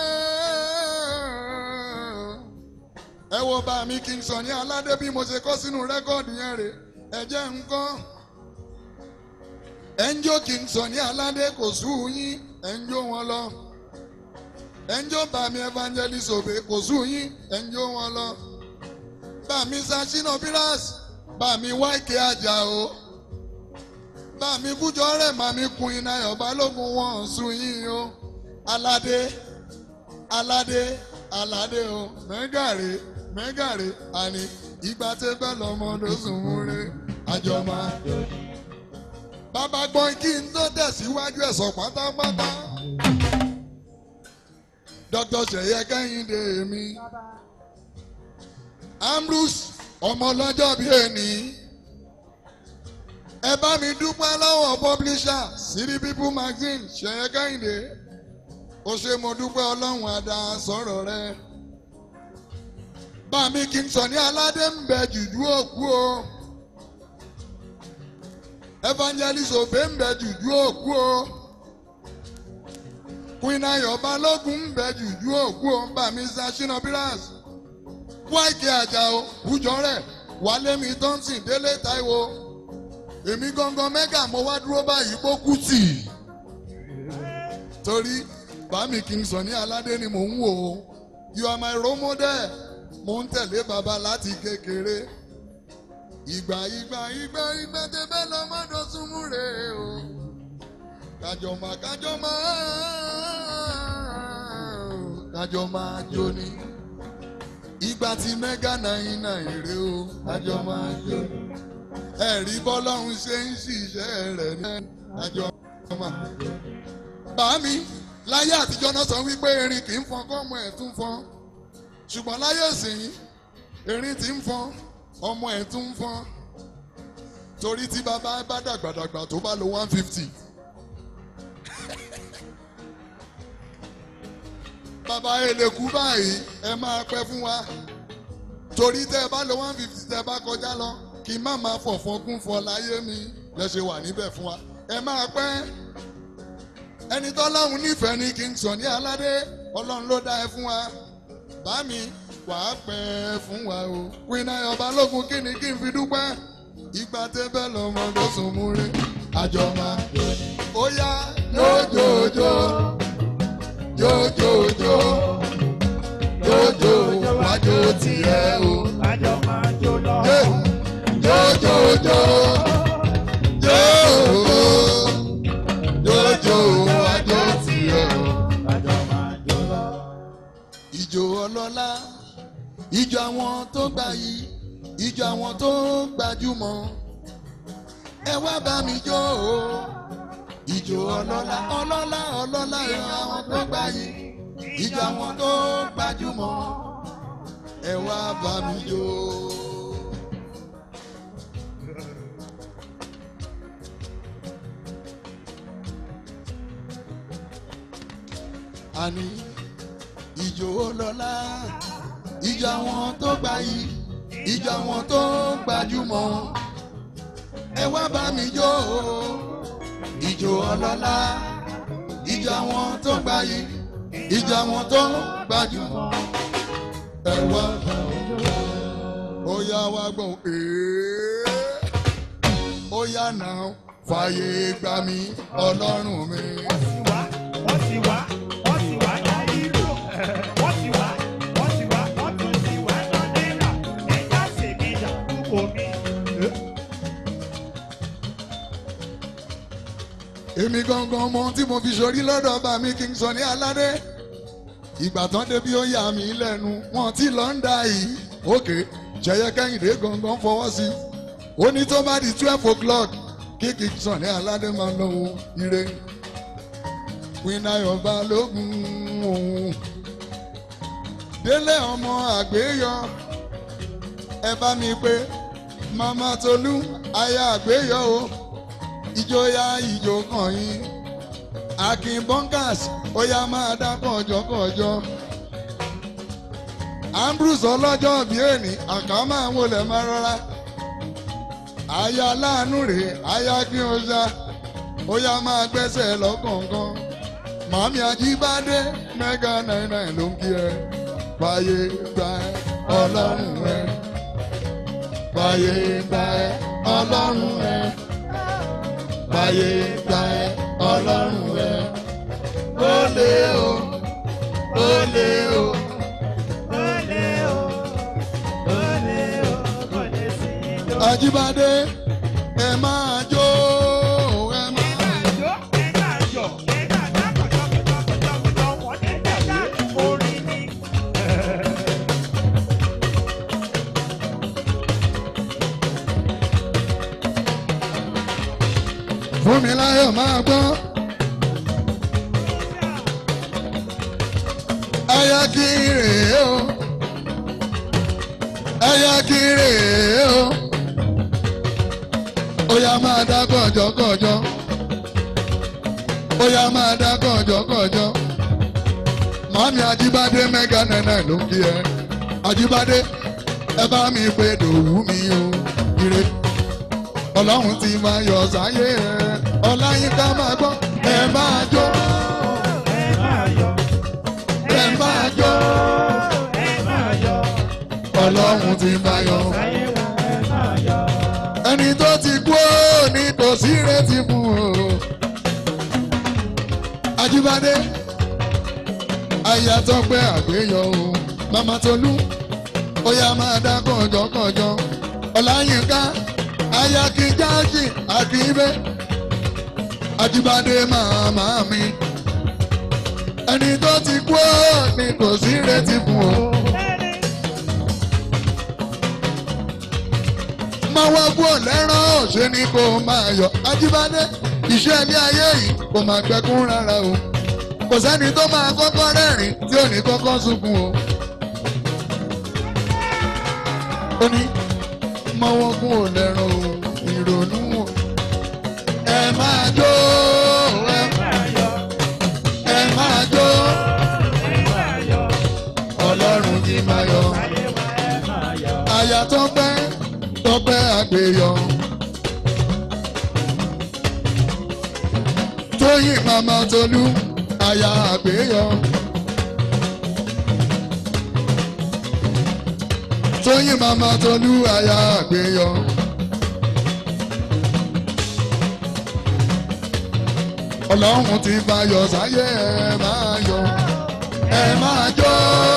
ẹ wo bá mi kí n sọ ní aládé bí mo ṣe kọ́ sínú rẹ́kọ̀dì yẹn rè ẹ jẹ́ nǹkan ẹ ń jó kí n sọ ní aládé kò sú yín ẹ ń jó wọn lọ ẹnjọ́ bá mi evangelist òbí kò sùn yín ẹnjọ́ wọn lọ. bá mi sashina piras bá mi wáìkì àjà o. bá mi kújọ rẹ̀ má mi kun iná ọba lógun wọn sùn yín o. aládé aládé aládé o mẹ́gàrè mẹ́gàrè àní ìgbà tẹ́ bẹ́ẹ̀ lọ́mọdé sùn múre àjọmọ́. bàbá gbọ́n kí n tó tẹ̀síwájú ẹ̀sọ̀ pátápátá dr seye kẹ́hìndé mi ambrose ọmọ ọlọ́jọ́ bíi ẹni ẹ bá mi dúpẹ́ lọ́wọ́ publisher city people magazine seye kẹ́hìndé ó ṣe mo dúpẹ́ ọlọ́run àdá sọ̀rọ̀ rẹ bá mi kí n sọ ní aládé ń bẹ jùjú òkú o evangelist òbẹ ń bẹ jùjú òkú o queen ayọ̀ balógun ń bẹ jùjú òkú o bá mi ṣàṣìnà pillars wáìkì àjàó bùjọ́rẹ̀ wálé mi thompson délé táíwò èmi gangan mẹ́gà mo wá dúró báyìí kó kú tì torí bàmí kì í sọ ní aládé ni mò ń wò ó you are my role model mo ń tẹ̀lé bàbá láti kékeré ìgbà ìgbà ìgbà ìgbà tẹ́fẹ́ lọ́mọdé súnmú rè o kájọ máa kájọ máa kájọ máa jó ni ìgbà tí mẹ́gà náírà náírà rè o kájọ máa jó ni ẹ̀rí bọ́lọ́run ṣe ń ṣiṣẹ́ rẹ̀ ní kájọ máa jó ni. bàámi láyé àtijọ́ náà sọ wípé erin kì í fọn kọ́mọ ẹ̀ tún fọn ṣùgbọ́n láyé ìsìn erin ti ń fọn ọmọ ẹ̀ tún ń fọn torí tí bàbá bá dàgbàdàgbà tó bá lo one fifty. bàbá eléku báyìí ẹ máa pẹ́ fún wa torí tẹ́ ẹ bá lo one fifty tẹ́ ẹ bá kọjá lọ kí n má máa fọ̀fọ́n kún fọ láyé mi lẹ ṣe wà níbẹ̀ fún wa ẹ máa pẹ́ ẹni tọ́lọ́run nífẹ̀ẹ́ ni kí n sọ ní aládé ọlọ́run ló dá ẹ fún wa bá mi wà á pẹ́ fún wa o pinna ọba lógun kí ni kí n fi dúpẹ́ ìgbà tẹ́bẹ̀ lọ́mọdé sùn mú rí àjọ máa ó yá jójójó jójójó jójó wájú tiẹ̀ o Àjọ máa jó lọ. jójójó jó jójó wájú tiẹ̀ o. Àjọ máa jó lọ. ìjò ọlọ́lá ìjọ àwọn tó gbà yìí ìjọ àwọn tó gbajúmọ̀ ẹ wá bá mi jó o ìjò ọlọ́lá ọlọ́lá ọlọ́lá ìjọ àwọn tó gbà yìí ìjọ àwọn tó gbajúmọ̀ ẹ wá bá mi jó àní ìjò lọ́la ìjà wọn tó gbà yìí ìjà wọn tó gbajúmọ̀ ẹ wá bá mi jó o ìjò ọlọ́lá ìjà wọn tó gbà yìí ìjà wọn tó gbajúmọ̀ ẹ wá bá mi jó o ó yá wá gbọ́n ee ó yá náà fàyè gbà mí ọlọ́run mi. wọ́n ti wá wọ́n ti wá wọ́n ti wá láyé lò wọ́n ti wá wọ́n ti wá wọ́n tún ti wá lọ́dẹ́là ẹ̀yà ṣèmíjà kúkọ mi. èmi gangan mọ tí mo fi sọrí lọ́dọ̀ bá mi kí n sọ ní aládé ìgbà tán débi ó yà mí lẹ́nu wọn tí lọ ń da yìí òkè jẹyẹ kẹ́hìndé gangan fọwọ́ sí ó ní tó bá di twelve o'clock kí kí n sọ ní aládé máa lọ ohun ire pinna yorùbá lógun òun délé ọmọ àgbéyọ ẹ bá mi pé mama tolú aya àgbéyọ o ìjọya ìjọ kan yín akin bunkers ó yá máa dá kọjọkọjọ ambrose ọlọ́jọ́ bíi èní àká máa wọlé máa rọra aya láàánú rèé aya kí o ṣá ó yá máa gbẹ́sẹ̀ lọ́kọ̀ọ̀kan màmí ajíbádé mẹ́gà náírà ló ń kí ẹ fàyè gbà ẹ ọlọ́run ẹ fàyè gbà ẹ ọlọ́run ẹ fàyè gbà ẹ ọlọ́run ẹ ó lé o ó lé o Olè o, olè o, kò lè sí ijó. ajíbádé ẹ máa jó ẹ máa. Ẹ̀jọ̀ ẹ̀ka yọ̀ ẹ̀ka dákọ̀jọ́kọ̀jọ́kọ̀jọ́ wọ́n ní ẹ̀ka orin ni. fún mi láyọ̀ máa gbọ́. ẹyà kí rèé o ẹyà kí rèé o ó yá máa dá kọ̀jọ́kọ̀jọ́ ó yá máa dá kọ̀jọ́kọ̀jọ́ màmí ajíbádé mẹ́gà nẹ́nẹ́ ló ń kí ẹ ajíbádé ẹ bá mi pé dòwú mi o ire ọlọ́run ti máa yọ sáyé ẹ ọláyínká máa gbọ́ ẹ máa jó Ẹ máa yọ̀, ẹ máa jó ẹ máa yọ̀, ọlọ́run ti máa yọ. ayé wa ẹ máa yọ̀. ẹni tó ti kú ó ní kò sí retí fún o. ajíbádé ayatọ́ pé àgbéyọ o mama tolú ó yá máa dá kọ̀jọ́kọ̀jọ́ ọláyínká ayakijáàjì àkìbẹ́ ajíbádé màmá mi ẹni tó ti kú ó ní kò sí retí fún o. máa wá gbọ́ lẹ́rán ṣe ni kò máa yọ ajíbádé iṣẹ́ ilé ayé yìí kò máa gbẹkún rárá o kò sẹ́ni tó máa kọ́kọ́ rẹ́rìn tí ò ní kọ́kọ́ sunkún o. ó ní mọ́wọ́ gún ò lẹ́ràn o ìrònú o ẹ máa jó ẹ ẹ máa jó ọlọ́run ti máa yọ àyà tó pẹ́ tó pẹ́ àgbéyọ. tóyìn màmá tolú àyà àgbéyọ. tóyìn màmá tolú àyà àgbéyọ. ọlọ́run ti bá yọ sáyé ẹ máa yọ ẹ máa jó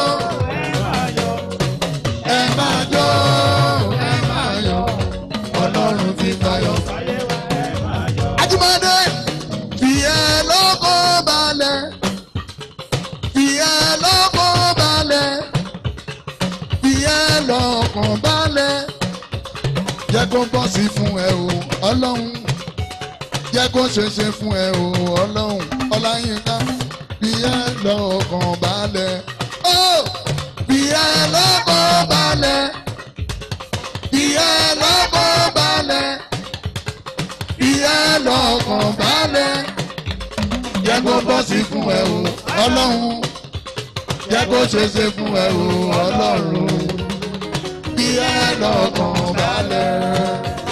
ẹ máa jó ẹ máa yọ ọlọ́run ti bá yọ. Ajímọ́dé fi ẹ lọ́kọ̀ balẹ̀ fi ẹ lọ́kọ̀ balẹ̀ fi ẹ lọ́kàn balẹ̀ jẹ́ kó bọ́ sí fún ẹ o ọlọ́run jẹ́ kó ṣeṣe fún ẹ o ọlọ́run ọláyínká fi ẹ lọ́kàn balẹ̀ ó fi ẹ lọ́kàn balẹ̀ fi ẹ lọ́kàn balẹ̀ fi ẹ lọ́kàn balẹ̀ jẹ́ jẹ́ kó bọ́ sí fún ẹ o ọlọ́run jẹ́ kó ṣe ṣe fún ẹ o ọlọ́run bí ẹ lọ́kàn balẹ̀.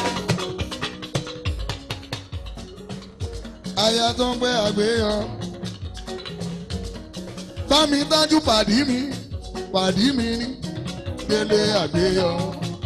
aya tó ń gbé àgbéyàn bá mi dájú pàdí mi pàdí mi ní délé àgbéyàn.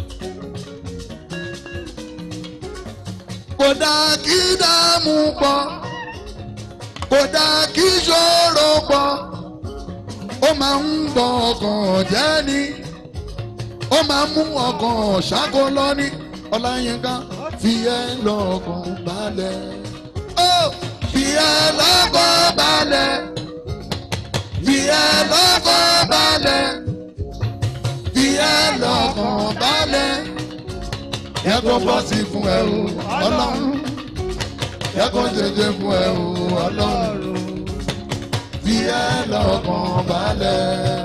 kò dáa kí dààmú pọ̀ kò dáa kí ṣòro pọ̀ ó máa ń bọ ọkàn jẹ́ ni ó máa ń mú ọkàn ṣáko lọ́ní ọláyínká fi ẹ́ lọ́kàn balẹ̀ ó fi ẹ́ lọ́kàn balẹ̀ fi ẹ́ lọ́kàn balẹ̀ fi ẹ́ lọ́kàn balẹ̀ yẹ kó bọ́ sí fún ẹ o ọlọ́run yẹ kó jẹjẹ fún ẹ o ọlọ́run fi ẹ lọ́kàn balẹ̀.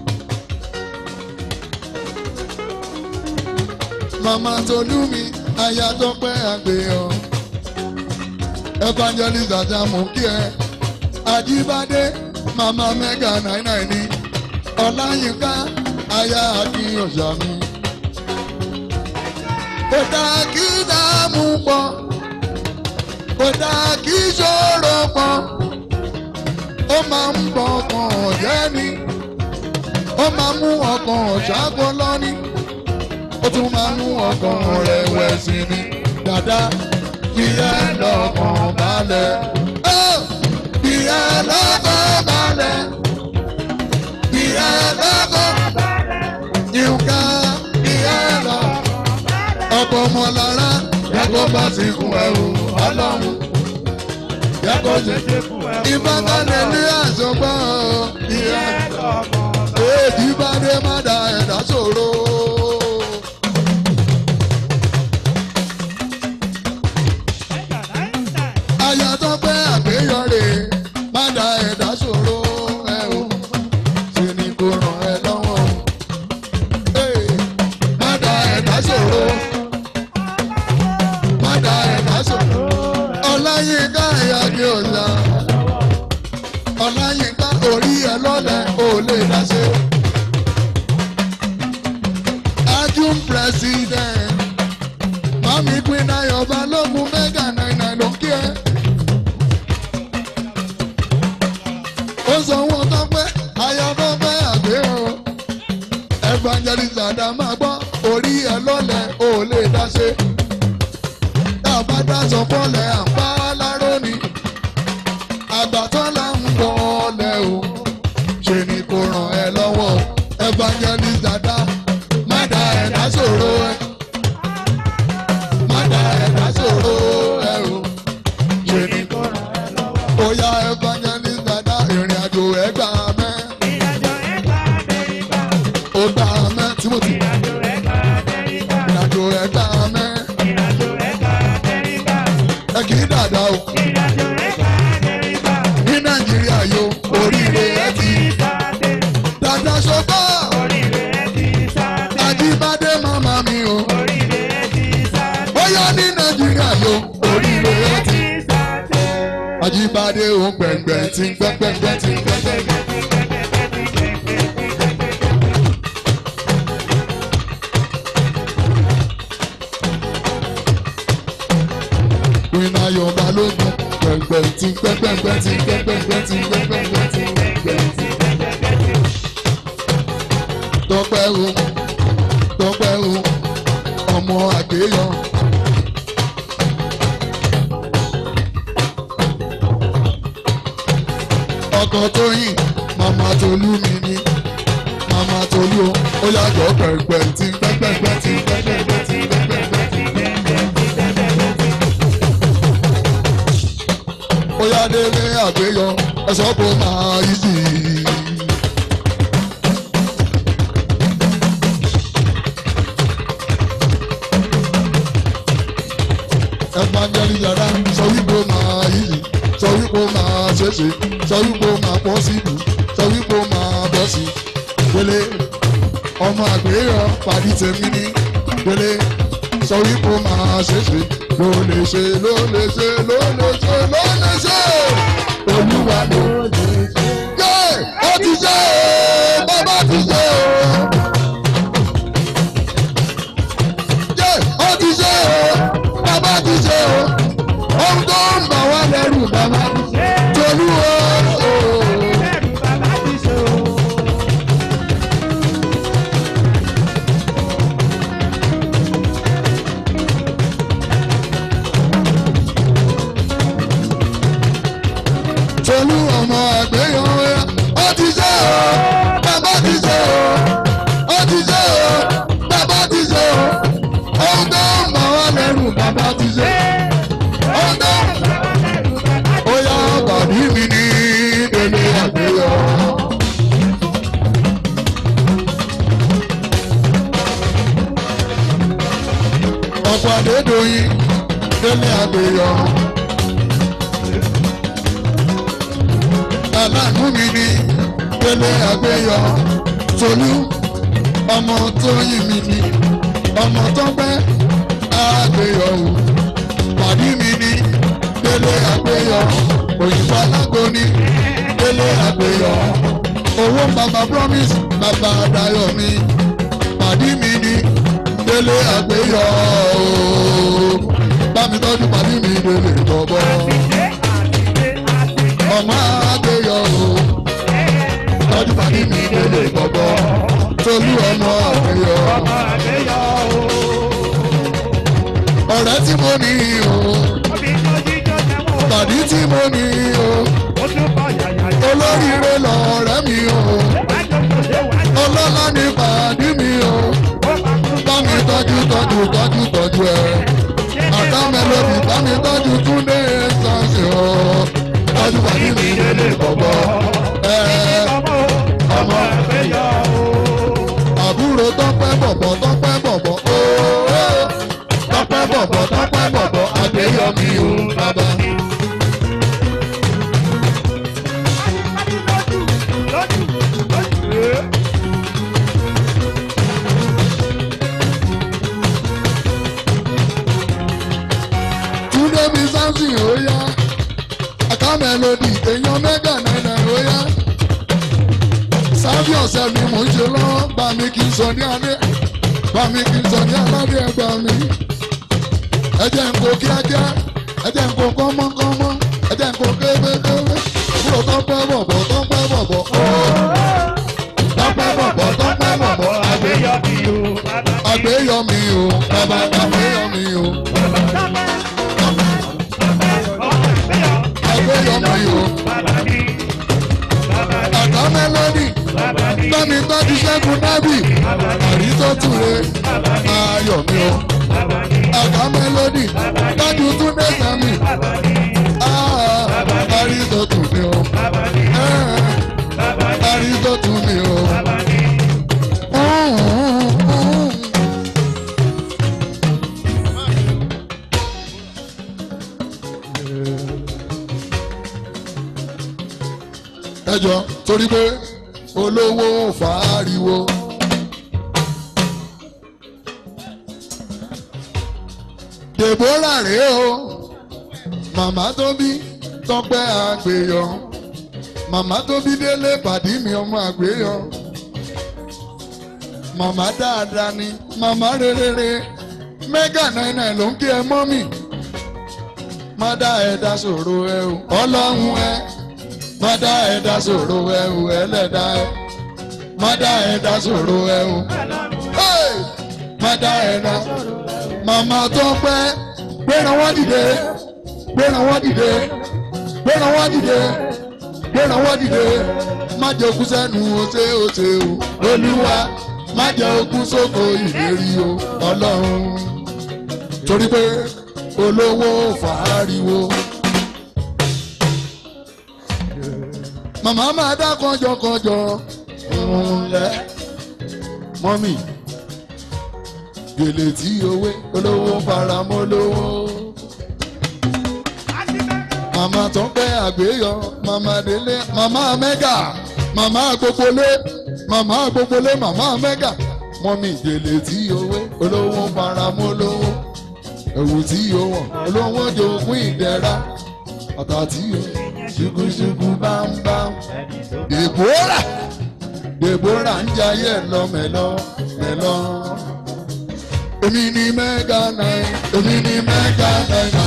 màmá tolú mi aya tó pẹ́ àgbéyàn evangelist àjàmù kí ẹ àjíbádé màmá mẹ́gà náírà ní ọláyínká aya akínyànjá mi kò dáa kí dààmú pọ̀ kò dáa kí ṣòro pọ̀ ó máa ń bọ ọkàn jẹ́ ni ó máa mú ọkàn ṣáàgó lọ́ní ó tún máa mú ọkàn rẹ̀wẹ̀sì ni dàda fi ẹ́ lọ́kàn balẹ̀ ó fi ẹ́ lọ́kàn balẹ̀ fi ẹ́ lọ́kàn yínká fi ẹ́ lọ́kàn ọkọ̀ ọmọ lára yàgò bá ti kún ẹrù ọlọ́run yàgò ṣe ìbátanẹ̀ ní àṣọgbọ́n ìyá èdè ìbádé má da ẹ̀dá ṣòro. àyà tó pẹ́ àgbéyọ̀rè má da ẹ̀dá ṣòro ẹ̀ o ṣe ni kò ràn ẹ́ lọ́wọ́ má da ẹ̀dá ṣòro padà ẹ̀dá sọ̀rọ̀. ọláyínká ẹ̀yà ni ọ̀la. ọláyínká orí ẹ lọ́lẹ̀ ò lè dáṣe. ajum president mami queen ayọ̀ balógun mẹ́gà náírà ló kí ẹ. ó sọ wọn tó pẹ́ ayọ̀ tó pẹ́ àgbẹ̀ o. evangelist adama gbọ́ orí ẹ lọ́lẹ̀ ò lè dáṣe àbádájọ bọ́lẹ̀ àpá láró ni àgbàtọ́ là ń bọ́lẹ̀ o ṣe ni kò ràn ẹ́ lọ́wọ́ evangelist dada má da ẹ̀dá ṣòro ẹ má da ẹ̀dá ṣòro ẹ o ṣe ni kò ràn ẹ́ lọ́wọ́. ó yá evangelist dada ìrìn àjò ẹ̀ gbà mẹ́ ó gbà mẹ́ timothy ìrìn àjò ẹ̀ gbà mẹ́ ẹ kì í dàda o. ní nàìjíríà yo oríire ẹ ti dàda ṣọgbà àjíbádé màmá mi o. ó yá ní nàìjíríà yo oríire ẹ ti àjíbádé òun gbẹ̀ngbẹ̀ tí ń gbẹ̀ngbẹ̀ tí ń gbẹ̀ngbẹ̀. Iná yọ̀ balógun gbẹ̀ngbẹ̀ tí ń gbẹ̀ngbẹ̀ tí ń gbẹ̀ngbẹ̀ tí ń gbẹ̀ngbẹ̀ tí ń gbẹ̀ngbẹ̀ tí ń gbẹ̀ngbẹ̀. Tọ́pẹ́ o, tọ́pẹ́ o, ọmọ àgbéyọ. Ọkọ̀ tó yìn, màmá Tolú mi ni, màmá Tolú o, ó yàgò gbẹ̀ngbẹ̀ tí ń gbẹ̀ngbẹ̀ tí ń gbẹ̀ngbẹ̀ tí ń gbẹ̀ngbẹ̀ tí ń gbẹ̀ngbẹ̀. Ó yá délé àgbéyọ, ẹ̀sọ́ kò máa yí sí i. evangelist yàrá sọ wípé ó máa yíyí sọ wípé ó máa ṣeéṣe sọ wípé ó máa pọ̀ síbù sọ wípé ó máa bọ́ sí délé ọmọ àgbéyọ pàdé tèmi ní délé sọ wípé ó máa ṣeéṣe ló lè ṣe ló lè ṣe ló lè ṣe ló lè ṣe olúwa ló lè ṣe. yé ó ti ṣe o bàbá ti ṣe o. yé ó ti ṣe o bàbá ti ṣe o. ohun tó ń bà wá lẹ́rù bàbá ti ṣe. tolú o. tolú ọmọ àgbéyàn wẹ́rẹ́ ó ti ṣe o bàbá ti ṣe o ó ti ṣe o bàbá ti ṣe o ohun tó ń bà wá lẹ́rù bàbá ti ṣe ohun tó ń bà wá lẹ́rù bàbá ti ṣe. ó yá bàbí mi ní èmi àgbéyàn. ọ̀pọ̀ àdédòyìn délé àgbéyàn. aláàánú mi ni délé àgbéyọ tolú ọmọ tó yìn mí ni ọmọ tó pẹ́ àgbéyọ o pàdí mi ni délé àgbéyọ òyìnbó alágbóni délé àgbéyọ owó bàbá promise bàbá dayọ mi pàdí mi ni délé àgbéyọ o bá mi tọ́jú pàdí mi délé bọ̀bọ̀ ọmọ àgbéyọ o tọ́jú pàdé mi délé gbọ́gbọ́ tolú ọmọ àgbéyọ. ọ̀rẹ́ tí mo ní o pàdé tí mo ní o olóríire lọ̀rẹ́ mi o ọlọ́lá ní pàdé mi o bá mi tọ́jú tọ́jú tọ́jú tọ́jú ẹ àtà mélòdì bá mi tọ́jú túndé sáǹsì o tọ́jú pàdé mi délé gbọ́gbọ́ ẹ ọmọ àbúrò tọ́pẹ́ bọ̀bọ̀ tọ́pẹ́ bọ̀bọ̀ ooo tọ́pẹ́ bọ̀bọ̀ tọ́pẹ́ bọ̀bọ̀ àgbéyọ̀mí o bàbá. túndé mi sáǹsì ó yá àká mélòdì èèyàn mẹ́gà náírà ó yá sábì ọ̀sẹ̀ ni mò ń ṣe lọ́wọ́ bá mi kì í sọ ní alẹ́ bá mi kì í sọ ní aládé ẹgbà mi. ẹ jẹ́ n kó kíákíá ẹ jẹ́ n kó kọ́mọ́kọ́mọ́ ẹ jẹ́ n kó kébékébé kúrò tó pẹ́ bọ̀bọ̀ tó pẹ́ bọ̀bọ̀ tó pẹ́ bọ̀bọ̀ tó pẹ́ bọ̀bọ̀ àgbéyọ̀mí o bàbá àgbéyọ̀mí o àgbéyọ̀mí o àká mélòdì bámi tọ́jú ṣẹ́gun nábì àrísọ́túre ayọ̀ mi o àká mélòdì tọ́jú túndé sami àrísọ́tù mi o àrísọ́tù mi o. ẹ jọ torí pé olówó fàáriwo. Deborah rèé o màmá tó bí tọpẹ́ àgbèyọ màmá tó bí délé pàdí mi ọmọ àgbèyọ màmá dáadáa ni màmá rere mẹ́gà náírà ló ń kí ẹ mọ́ mi má dá ẹ dá sòro ẹ o ọlọ́run ẹ má dá ẹ dá sòro ẹ o ẹlẹ́dá ẹ má dá ẹ dá sòro ẹ o Hey! má dá ẹ dá màmá tó pẹ́ gbéra wọ́n dìde gbéra wọ́n dìde gbéra wọ́n dìde gbéra wọ́n dìde má jẹ́ okú sẹ́nu ose ose o olúwa má jẹ́ okú sóko ìlérí o ọlọ́run torí pé olówó fàáriwo. màmá máa dá kọjọkọjọ ńlẹ mọ́mì gèlè tí owó olówó faramọ́ lówó. màmá tó ń pẹ́ àgbéyọ màmá délé màmá mẹ́gà màmá gbogbólé màmá gbogbólé màmá mẹ́gà mọ́mì gèlè tí owó olówó faramọ́ lówó. ẹ̀wù tí o wọ̀ olówó jogún ìdẹ́ra ọ̀tá tí o ṣùkúṣùkú bámbám. Deborah Deborah ń jayé lọ́mẹ̀lọ́ mẹ́lọ́. Èmi ni mẹ́gà náà, èmi ni mẹ́gà náà.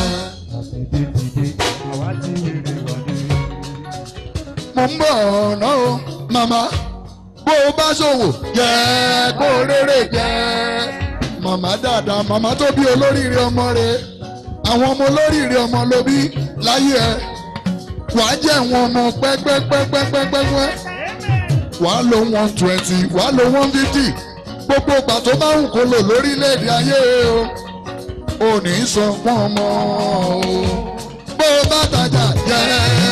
Mo ń bọ̀ ọ̀nà o, màmá. Bó o bá ṣòwò, jẹ́ kó o rere jẹ́. Màmá dáadáa, màmá tó bí olóríire ọmọ rẹ̀. Àwọn ọmọ olóríire ọmọ ló bí láyé ẹ̀. Wàá jẹ́ wọn ọmọ pẹ́pẹ́pẹ́pẹ́pẹ́pẹ́ wàá lo one twenty wàá lo one fifty gbogbo ìgbà tó bá wù kó lò lórílẹ̀‐èdè ayé o ò ní sọ fún ọmọ o bó o bá tajà jẹ́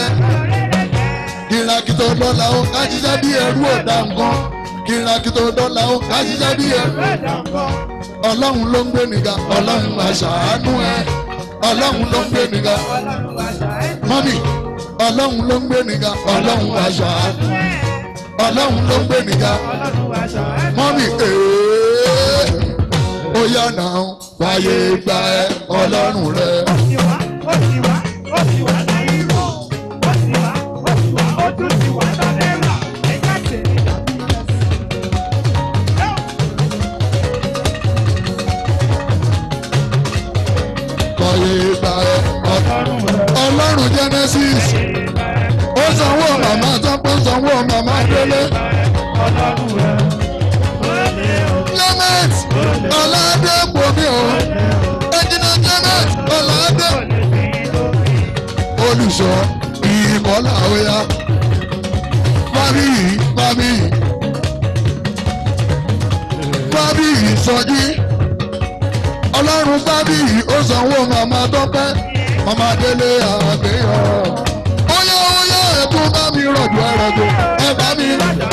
kìràkìtò dọ́là o ká ṣiṣẹ́ bí ẹrú ọ̀dà nǹkan kìràkìtò dọ́là o ká ṣiṣẹ́ bí ẹrú ọlọ́run ló ń gbé nìga ọlọ́run àṣàánú ẹ ọlọ́run ló ń gbé nìga mọ́mì ọlọ́run ló ń gbé nìga ọlọ́run àṣàánú ọlọ́run ló ń gbé nìga mọ́mì ee ó yá náà wáyé gba ẹ ọlọ́run rẹ. wáyé gba ẹ ọlọ́run genesis ó sanwó màmá tọ́pọ̀ sanwó màmá délé. Clement Ọládé Bomi o, Ẹ̀jìnà Clement Ọládé. Olùṣọ́ ìkọlà òya. Fábí yìí, fábí yìí. Fábí yìí sọjí. Ọlọ́run fábí yìí ó sanwó màmá tọ́pẹ́. Màmá délé àgbéyọ̀ óyá óyá ẹ̀kú bá mi rọ̀jò ẹ̀rọ̀jò ẹ bá mi.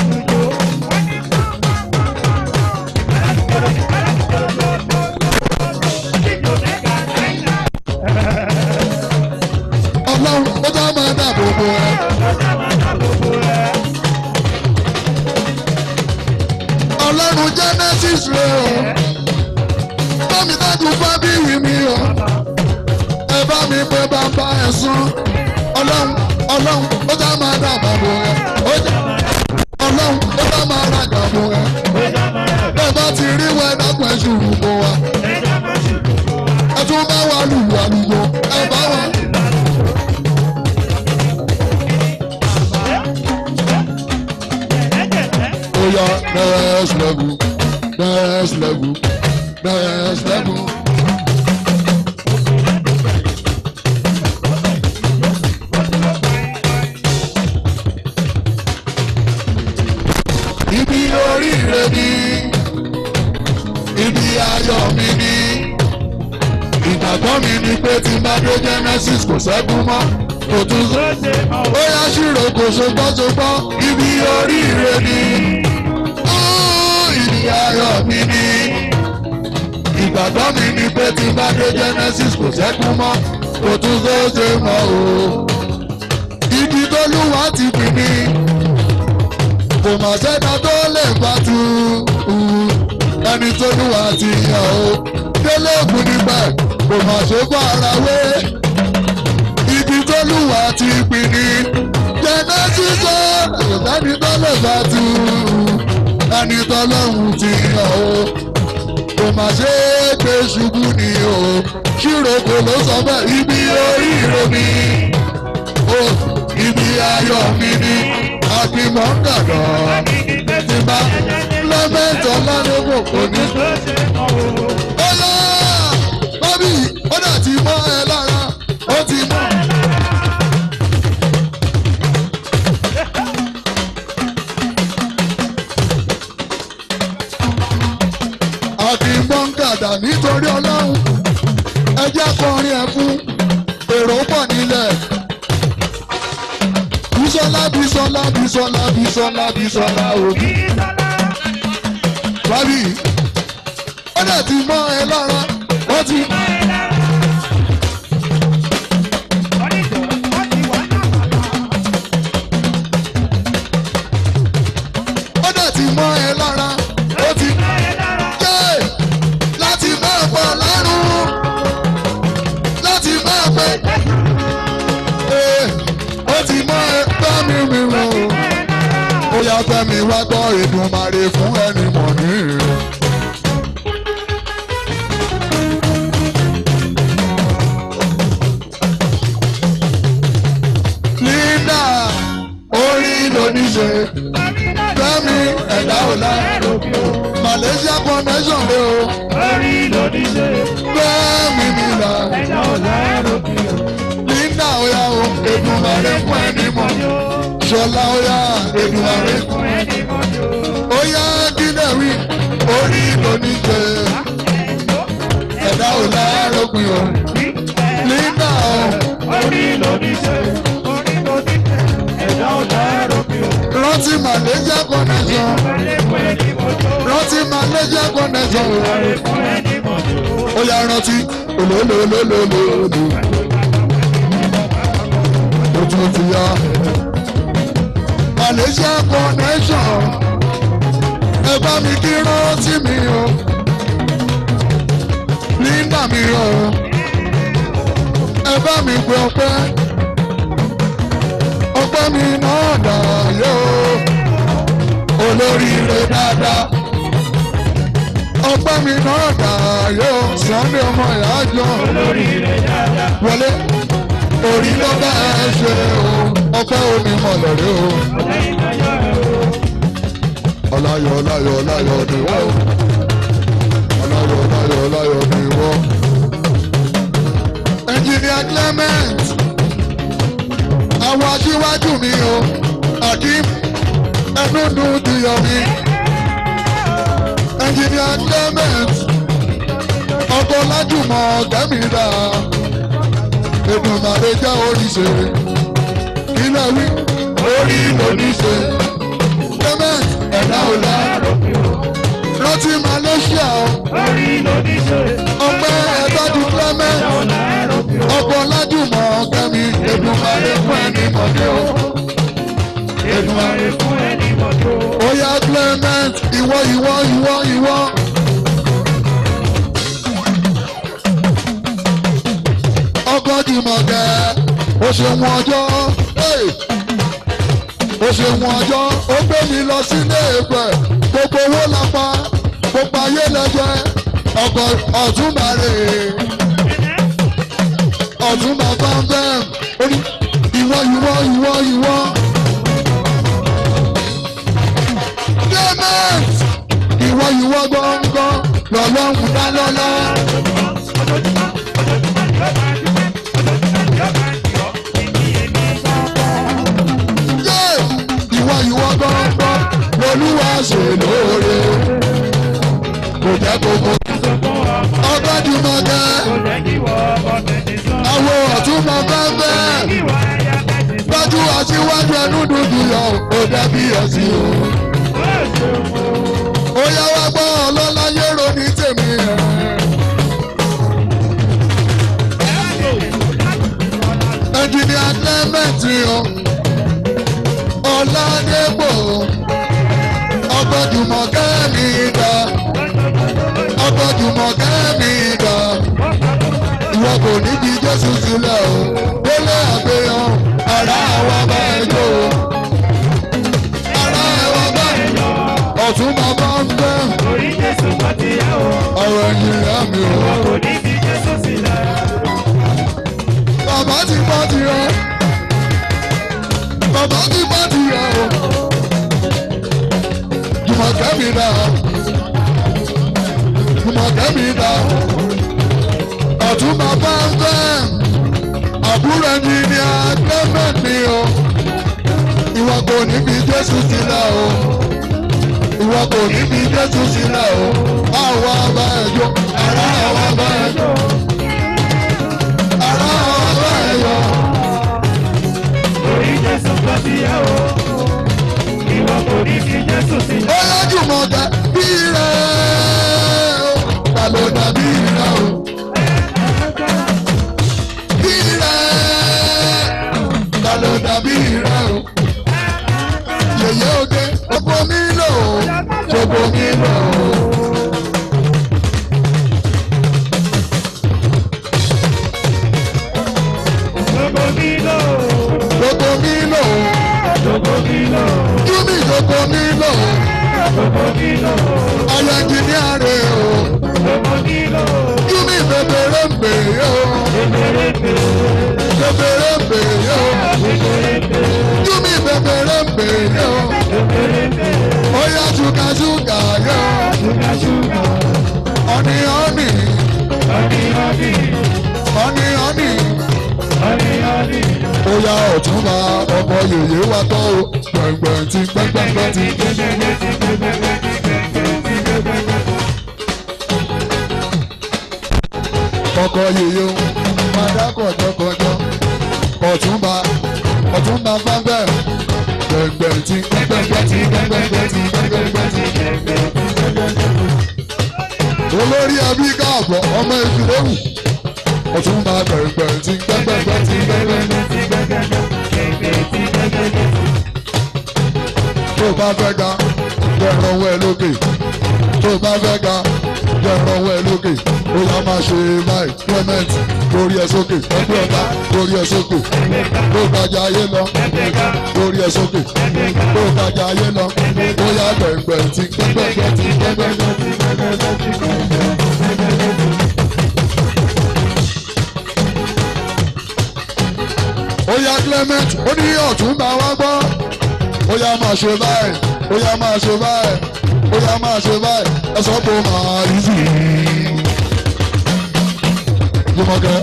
ọlọ́run ó bá máa dáàbò bò ẹ. ọlọ́run genesis rẹ o bámi dájú fábíyì mi o ẹ bá mi pé bàbá ẹ sún ọlọ́run ọlọ́run ó já máa dàgbà bò ẹ ọlọ́run ó já máa rajà bò ẹ bẹ́ẹ̀ bá ti rí wẹ́ dákun ẹ̀ ṣùrù bò wa ẹ tún bá wa lù wà lùgbò ẹ bá wa. ó yá next level next level next level. ibi oríire ni ibi ayọ̀ mi ni ìgbàgbọ́ mi ni pé tí n bá dé genesis kò sẹ́kún mọ́ kò tún sọ ó yá ṣírò kò ṣogbọ́ṣogbọ́ ibi oríire ni Ó, ibi ayọ̀ mi ni ìgbàgbọ́ mi ni pé tí n bá dé genesis kò sẹ́kún mọ́ kò tún sọ ṣe mọ́ o ibi tó lúwa ti pín ní kò mà sẹ́dá tó lè bá tu ẹni tó lùwà ti yàn o délé ògùn nígbà kò mà ṣe fún ara wé ibi tó lùwà ti pín ní jẹ́nà sísọ ẹni tó lè bá tu ẹni tó lọ́hùn ti yàn o kò mà ṣe é gbé ṣubú ni o ṣírò kò ló sọ bẹ́ẹ̀ ibi oríire mi o ibi ayọ̀ mi ni àgbìmọ̀ ń dàgbà ti bá lọ́mẹ́tọ̀ lọ́dọ́gbò kò ní. Ọlá bábí ó dà ti mọ́ ẹ lára ó ti mọ́. Àgbìmọ̀ ń dàgbà nítorí ọlọ́run ẹjẹ́ kọrin ẹ̀ fún èrò pọ̀ nílẹ̀. Bísọ́lá Bísọ́lá Bísọ́lá Bísọ́lá Bísọ́lá òbí. Bábí ó dẹ̀ ti mọ́ ẹ lára ó ti. Ó dẹ̀ ti mọ́ ẹ lára ó ti. Jẹ́ láti máa pọ̀ lọ́rùn láti máa pẹ́. Ee, Ó ti yá fẹ́mi wá gbọ́ Èdùmàrè fún ẹni mọ̀ ní rẹ̀. Linda orí lóníṣe fẹ́mi ẹ̀dá ọ̀la Malaysia connection lé o fẹ́mi nílà Linda oya o Èdùmàrè fún ẹni mọ̀ Ṣọlá oya Èdùmàrè fún oya kílẹ̀ wí orí lóníṣe ẹ̀dá ọ̀la lópin o Linda o. rántí Malaysia connection rántí Malaysia connection ó yá rántí olólólólólóló ojú ti yá Malaysia connection ẹ bá mi kí rántí mi o Linda mi o ẹ bá mi gbé ọpẹ́ ọpẹ́ mi náà dà yó olóríire dáadáa ọpẹ́ mi náà dà yó Sunday ọmọ ìyájọ́ wọlé orí ló bá ẹ ṣe o ọpẹ́ omi mọ̀lẹ́rẹ́ o ọláyọ̀ ọláyọ̀ ọláyọ̀ ni wọ́n ọláyọ̀ ọláyọ̀ ọláyọ̀ ni wọ́n engineer Clement àwọn aṣíwájú mi o akim ẹnu dùn dìyọ mi engineer Clement ọkọ lájùmọ̀ gẹ́mìíràn Èdùmàrè jẹ́ oríṣi ilẹ̀ wí orí lóníṣe Clement ẹ̀dá ọ̀la rántí Malaysia o ọpẹ́ ẹ̀dọ́dún Clement ọkọ̀ lájùmọ̀ kẹ́mi Èdùmàrè fún ẹni mọ̀dé o. Èdùmàrè fún ẹni mọ̀dé o. ó yá Clement ìwọ ìwọ ìwọ ìwọ. ọkọ̀ jùmọ̀kẹ́ ó ṣe wọn ọjọ́ ó ṣe wọn ọjọ́ ó gbé mi lọ sílé ìpẹ́ gbogbo owó lápá gbogbo ayé lẹ́jẹ́ ọkọ̀ ọ̀túnbàrè ọ̀tún bàbá bẹ́ẹ̀ orí ìwọ ìwọ ìwọ ìwọ. Clement ìwọ ìwọ gbọ̀ngàn lọ́lọ́run dá lọ́lá. Yé ìwọ ìwọ gbọ̀ngàn lolúwa ṣe lóore. Kò jẹ́ kókó. Ọgbẹ́dùmọ̀kẹ́ àwọn ọ̀túnmọ̀ bẹ́ẹ̀ gbájú aṣíwájú ẹnu dúdú yọ ó dàbí ẹ̀sìn o. ó yá wá gbọ́ ọlọ́lá yẹ́rọ ní tèmi ẹ̀. ẹnjìnìà Clement o ọ̀làdẹ́gbò ọgbọ́dùmọ̀kẹ́ mi dá ọgbọ́dùmọ̀kẹ́ mi dá ìwọ kò ní bí jésù sílẹ̀ o délé àgbéyàn ara wa bá ẹ jó o ara wa bá ẹ jó ọ̀tún bàbá ń bẹ́ Orí Jésù bá ti yá o, ọ̀rọ̀ ẹ̀yìn ìyá mi o kò ní fi Jésù sílẹ̀. bàbá ti bá ti yẹ bàbá ti bá ti yẹ o jùmọ̀kẹ́ mi dá jùmọ̀kẹ́ mi dá ọ̀tún bàbá ń bẹ́ àbúrò ẹni ní agbẹ́mẹ̀ mi o ìwọ kò ní fi jésù sílẹ̀ o ìwọ kò ní fi jésù sílẹ̀ o àwa bá ẹ jó ara àwa bá ẹ jó ara àwa bá ẹ yọ. Orí Jésù bá ti yá o, ìwọ kò ní fi Jésù sílẹ̀. ó yájú mọ̀ ká bí rẹ̀ o ta ló dàbí rẹ̀ o. Bí rẹ̀ ta ló dàbí rẹ̀ o. Yèyé oge gbogbo mi lò ó gbogbo mi lò ó. Gbogbo mi lò, Gbogbo mi lò ó. gbogbo mi lò. Júmi gbogbo nílò ọyọ ẹnjìníà rẹ o júmi bèbèrè ń bèrè o bèbèrè ń bèrè o júmi bèbèrè ń bèrè o ọyọ ṣúgà ṣúgà yọ ọ̀nì ọ̀nì ọ̀nì ọ̀nì Oya ọ̀túnba ọkọ̀ yèyé wa tọ́ o gbẹ̀ngbẹ̀ng ti gbẹ̀ngbẹ̀ng ti ọkọ̀ yèyé o padà kọ̀jọ̀kọ̀jọ̀ ọ̀túnba ọ̀túnba gbẹ̀ngbẹ̀ gbẹ̀ngbẹ̀ng ti gbẹ̀ngbẹ̀ng ti gbẹ̀ngbẹ̀ng ti gbẹ̀ngbẹ̀ng ti olórí ẹbí káàbọ̀ ọmọ ìfìlẹ́wù ọ̀túnba gbẹ̀ngbẹ̀ng ti gbẹ̀ngbẹ̀ng ti gbẹ̀ngbẹ̀ng tó bá fẹ́ ga jẹ̀rọ̀ ọwọ́ ẹ lókè tó bá fẹ́ ga jẹ̀rọ̀ ọwọ́ ẹ lókè ó yá máa ṣe láì clement lórí ẹ sókè ẹgbẹ́ ọ̀tá lórí ẹ sókè tó gbajà ayé lọ lórí ẹ sókè tó gbajà ayé lọ ó yá gbẹ̀ngbẹ̀ tí gbẹ̀ngbẹ̀ tí gbẹ̀ngbẹ̀ tí. ó yá clement ó ní ọ̀túnba wá gbọ́ ó yá máa ṣe báyìí ó yá máa ṣe báyìí ó yá máa ṣe báyìí ẹ sọ pé ó máa rí sí i. Jùmọ̀kẹ́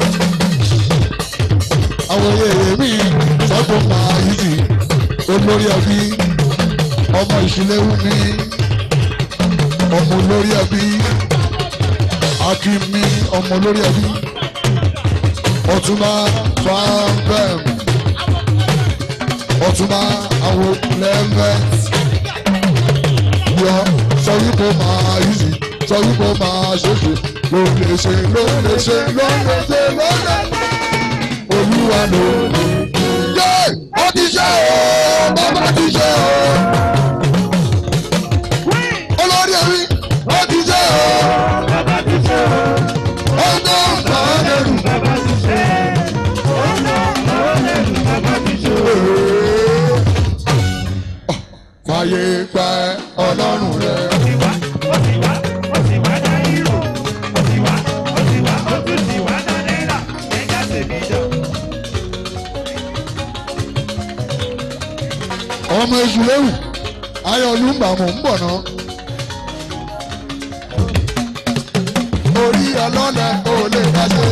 àwọn èèyàn mi sọ pé ó máa rí sí i olórí ẹbí ọmọ ìṣìlẹ̀wù mi ọmọ olórí ẹbí akínmi ọmọ olórí ẹbí ọtúnba fanfẹm ọtúnba àwọn lẹ́mẹ̀t yọ sọ wípé ó máa yíyí sọ wípé ó máa ṣèṣe ló lè ṣe ló lè ṣe ló lè ṣe ló lè olúwa ló lè. yé ó ti ṣe o bàbá ti ṣe o olórí ẹ̀rí ó ti ṣe o ó tó ń tọ́ lẹ́rù. fàyè gba ọlọ́run rẹ̀. ọmọ èṣù léwu ayọ̀lú ń bà mọ̀ ń bọ̀ náà. orí ọlọ́lẹ̀ ò lè dáṣe.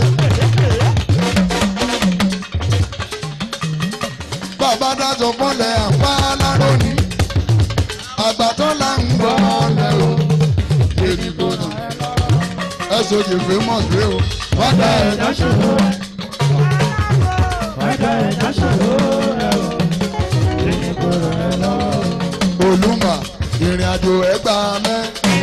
bàbá dájọ́ fọ́lẹ̀ àpá láròní àgbàtọ́ là ń gbọ́ lẹ́ o èdè gbọ́dọ̀ ẹ sojì famous rẹ o wọ́n dá ẹ̀dá ṣòro olùmọ̀ ìrìn àjò ẹgbà mẹ́.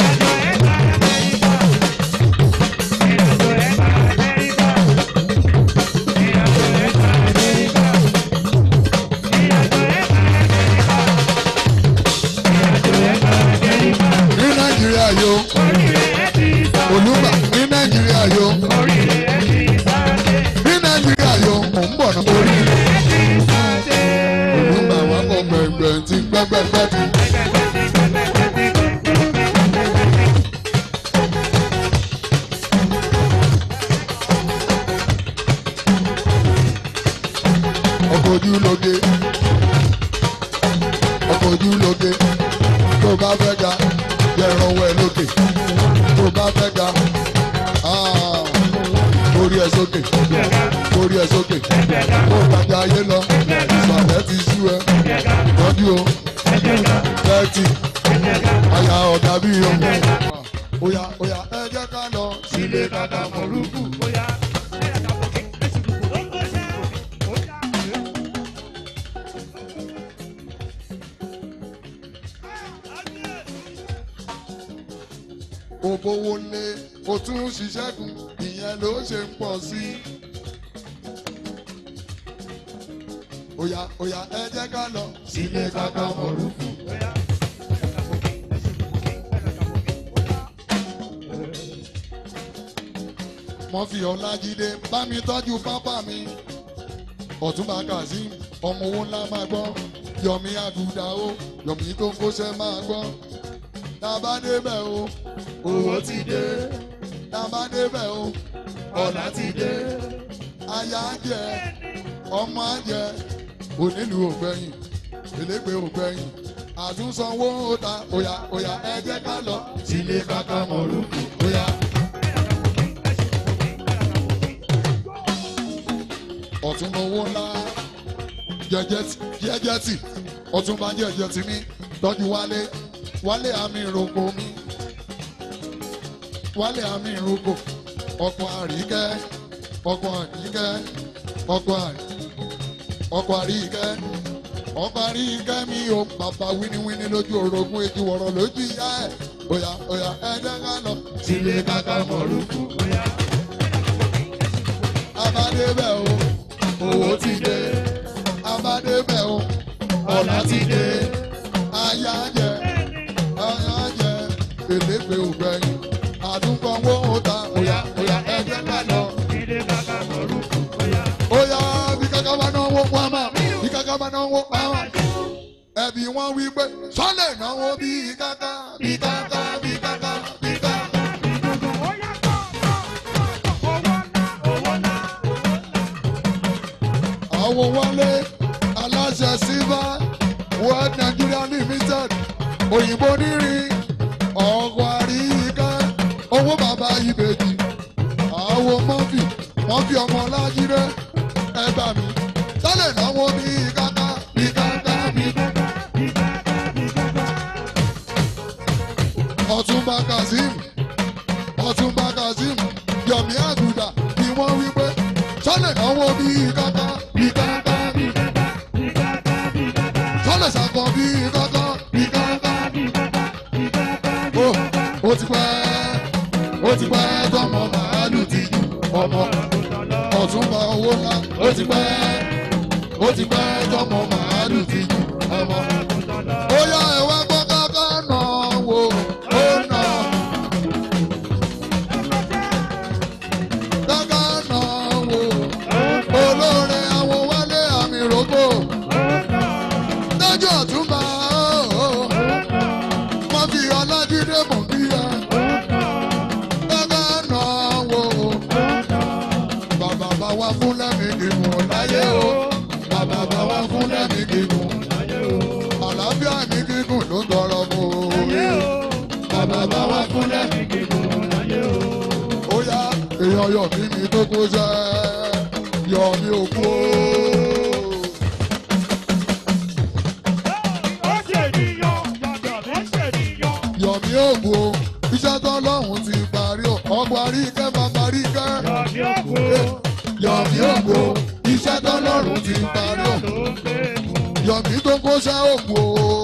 ní nàìjíríà yo olùmọ̀ ní nàìjíríà yo ní nàìjíríà yo mò ń bọ̀ náà orí olùmọ̀ àwọn akọ gbẹ̀ngbẹ̀ tí gbẹ́gbẹ́gbẹ́ ti. ọkọ̀ ojú lóge ọkọ̀ ojú lóge tó bá fẹ́ ga yẹ̀rọ ọwọ́ ẹ lókè tó bá fẹ́ ga ah, orí ẹ sókè orí ẹ sókè kó gbàgbé ayé lọ ìsàlẹ̀ ti sú ẹ tọ́jú o thirty àyà ọ̀gá bí o. Oya oya ẹ jẹ́ ká lọ sílé kàkà mọ̀lúkù. òbówó lé o tún ṣiṣẹ́ kù ìyẹn ló ṣe ń pọ̀ sí i. Oya oya ẹ jẹ́ ká lọ sílé kàkà mọ̀lúkù. Mọ́fì Ọlájídé bá mi tọ́jú pápá mi. Ọ̀túnba Kazeem ọmọ owó ńlá máa gbọ́ yọ̀mí àgùdà o yọ̀mí tó ń kóṣẹ́ máa gbọ́ tá a bá débẹ̀ o owó ti dé tá a bá débẹ̀ o ọ̀la ti dé aya ń jẹ ọmọ ń jẹ onílù ògbẹ́yìn elégbé ògbẹ́yìn àtúnsanwó ta òyà òyà ẹ jẹ́ ká lọ sílé kàkà mọ̀lúkù òyà. ọ̀túnba owó ńlá jẹjẹtì ọ̀túnba jẹjẹtì mi tọ́jú wálé wálé àmì ìròkò mi wálé àmì ìròkò ọkọ̀ àríkẹ́ ọkọ̀ àríkẹ́ ọkọ̀ àrí ọkọ̀ àríkẹ́ ọkọ̀ àríkẹ́ mi ò bàbá wíníwíní lójú orogún èjì wọ̀rọ̀ lójú ìyá ẹ̀ òyà òyà ẹ̀jẹ̀ ká lọ sílé kàkà mọ̀lúkù òyà. abádébẹ̀ o owó ti dé abádébẹ̀ o ọ̀la ti dé aya jẹ aya jẹ èlégbé ògbẹ́yìn àdúgbò owó ta òyà òyà ẹ̀jẹ̀ ká lọ óyá bí kankan bá náwó pamọ́ bí kankan bá náwó pamọ́. ẹbí wọn wí pé sọ́lẹ̀ náwó bí kaka bí kaka bí kaka bí kaka. àwọn wọlé aláṣẹ silver world nigeria limited òyìnbó nírin ọkọ̀ àríyíká owó bàbá ìbejì àwọn mọ́fì mọ́fì ọmọ lájídé ẹgbà mi sálẹ̀ náwó bí kàkà bí kàkà bí kàkà. ọ̀túnba kazeem ọ̀túnba kazeem yomi àgùdà ni wọ́n wí pé sálẹ̀ náwó bí kàkà bí kàkà bí kàkà. sálẹ̀ sàkọ bí kàkà bí kàkà. ó ó ti pẹ́ ó ti pẹ́ tọmọ màálù ti jù ọmọ ọ̀túnba owó ńlá ó ti pẹ́ ó ti pẹ́ tọmọ màálù ti jù ọmọ. ó yá ẹ̀wá gbọ́ káká nà wò ó nà. káká nà wò olóore àwọn wálé àmì rògbò. lọ́jọ́ ọ̀túnba wọ́n fi ọlájídé mọ̀ bí ẹ. káká nà wò bàbá bá wá fún lẹ́mí gígùn láyé o bàbá bá wá fún lẹ́mí gígùn àlàáfíà ní gígùn ló tọrọ mọ́ o bàbá bá wá fún lẹ́mí gígùn láyé o. ó yá èèyàn yọ̀ mí mi tó kó sẹ́ yọ̀ mí ò kú o. yọ̀ mí ò kú o iṣẹ́ tó lọ́hùn ti parí o ọgbà rí kẹ́ bàbá rí kẹ́ yọ̀mí ògbó iṣẹ́ tọ́lọ́run ti parí ò yọ̀mí tó kóṣẹ́ ògbó.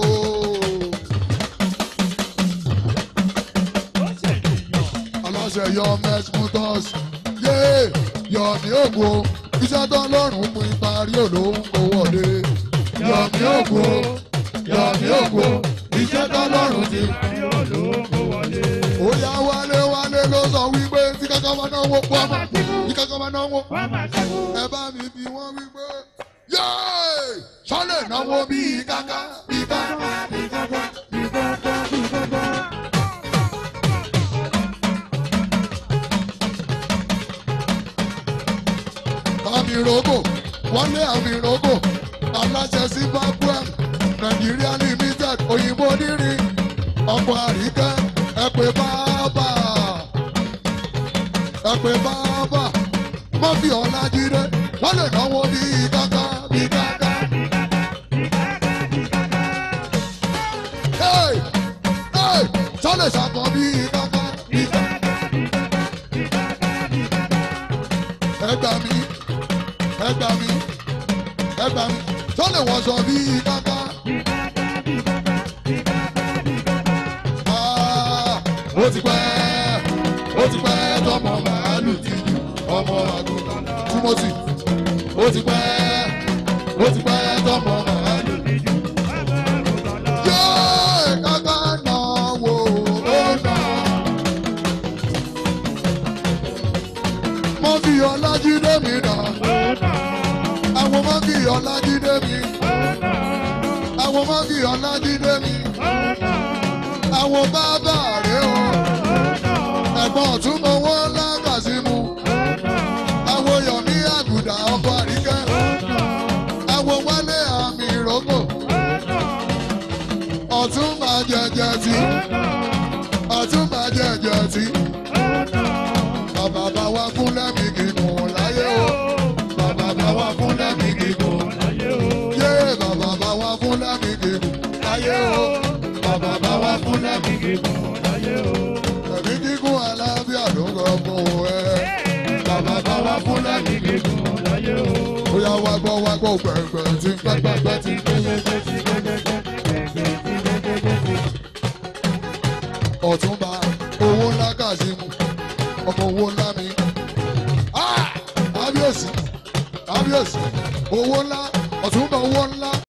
aláṣẹ yọ mẹsmútọ́s yé yọ̀mí ògbó iṣẹ́ tọ́lọ́run pin parí ò ló ń kó wọlé yọ̀mí ògbó yọ̀mí ògbó iṣẹ́ tọ́lọ́run ti parí ò ló ń kó wọlé. ó yá wálé wálé ló sọ wípé tí kankan bá náwó pọ́ mọ́ tí kankan bá náwó ẹ bá mi bí wọ́n wípé yéé sọ́lẹ̀ náwó bíi káká bíi káká bíi káká bíi káká bíi káká. àmì rogo wọlé àmì rogo aláṣẹ zimbabwe nàìjíríà limited òyìnbó nírin ọkọ̀ àríkẹ́ ẹ pé bàbá ẹ pé bàbá mọ́fì ọ̀làjídé wọ́n lè náwó bí káká bí káká. Hey! Hey! sọ́lẹ̀ ṣàkọ́ bí káká bí káká. ẹ gbà mí ẹ gbà mí ẹ gbà mí sọ́lẹ̀ wọ̀ṣọ bí káká. Ah, ó ti pẹ́ ó ti pẹ́ tọmọ màálù ti jù ọmọ àgùntàn túmọ̀sí ó ti pẹ́ ó ti pẹ́ tọmọ màálù ti jù. Yéé káká náà wò ó náà. Mo fi ọlájídé mi nà. Àwọn mo fi ọlájídé mi. mọ́gì ọ̀làjídé mi. àwọn bàbá rẹ̀ o. ẹ̀gbọ́n ọ̀tún mọ wọ́n lágàsímù. àwọn yọ̀mí àgùdà ọkọ̀ àríkẹ́. àwọn wálé àmì ìrókò. ọ̀tún máa jẹjẹ tí. ọ̀tún máa jẹjẹ tí. bàbá bá wa fún lẹ́mìí kíkùn láyé o. bàbá bá wa fún lẹ́mìí kíkùn yé bàbá bá wá fún lẹ́mí gígùn láyé o bàbá bá wá fún lẹ́mí gígùn láyé o ẹ̀mí gígùn alábíà ló ń gbọ́ fún ẹ bàbá bá wá fún lẹ́mí gígùn láyé o. ó yá wá gbọ́ wá gbọ́ gbẹ̀ngbẹ̀ tí pẹ́pẹ́pẹ́ ti ọ̀túnba owó ńlá kàzímù ọmọ owó ńlá mi. Ah! kábíyèsí kábíyèsí owó ńlá ọ̀túnba owó ńlá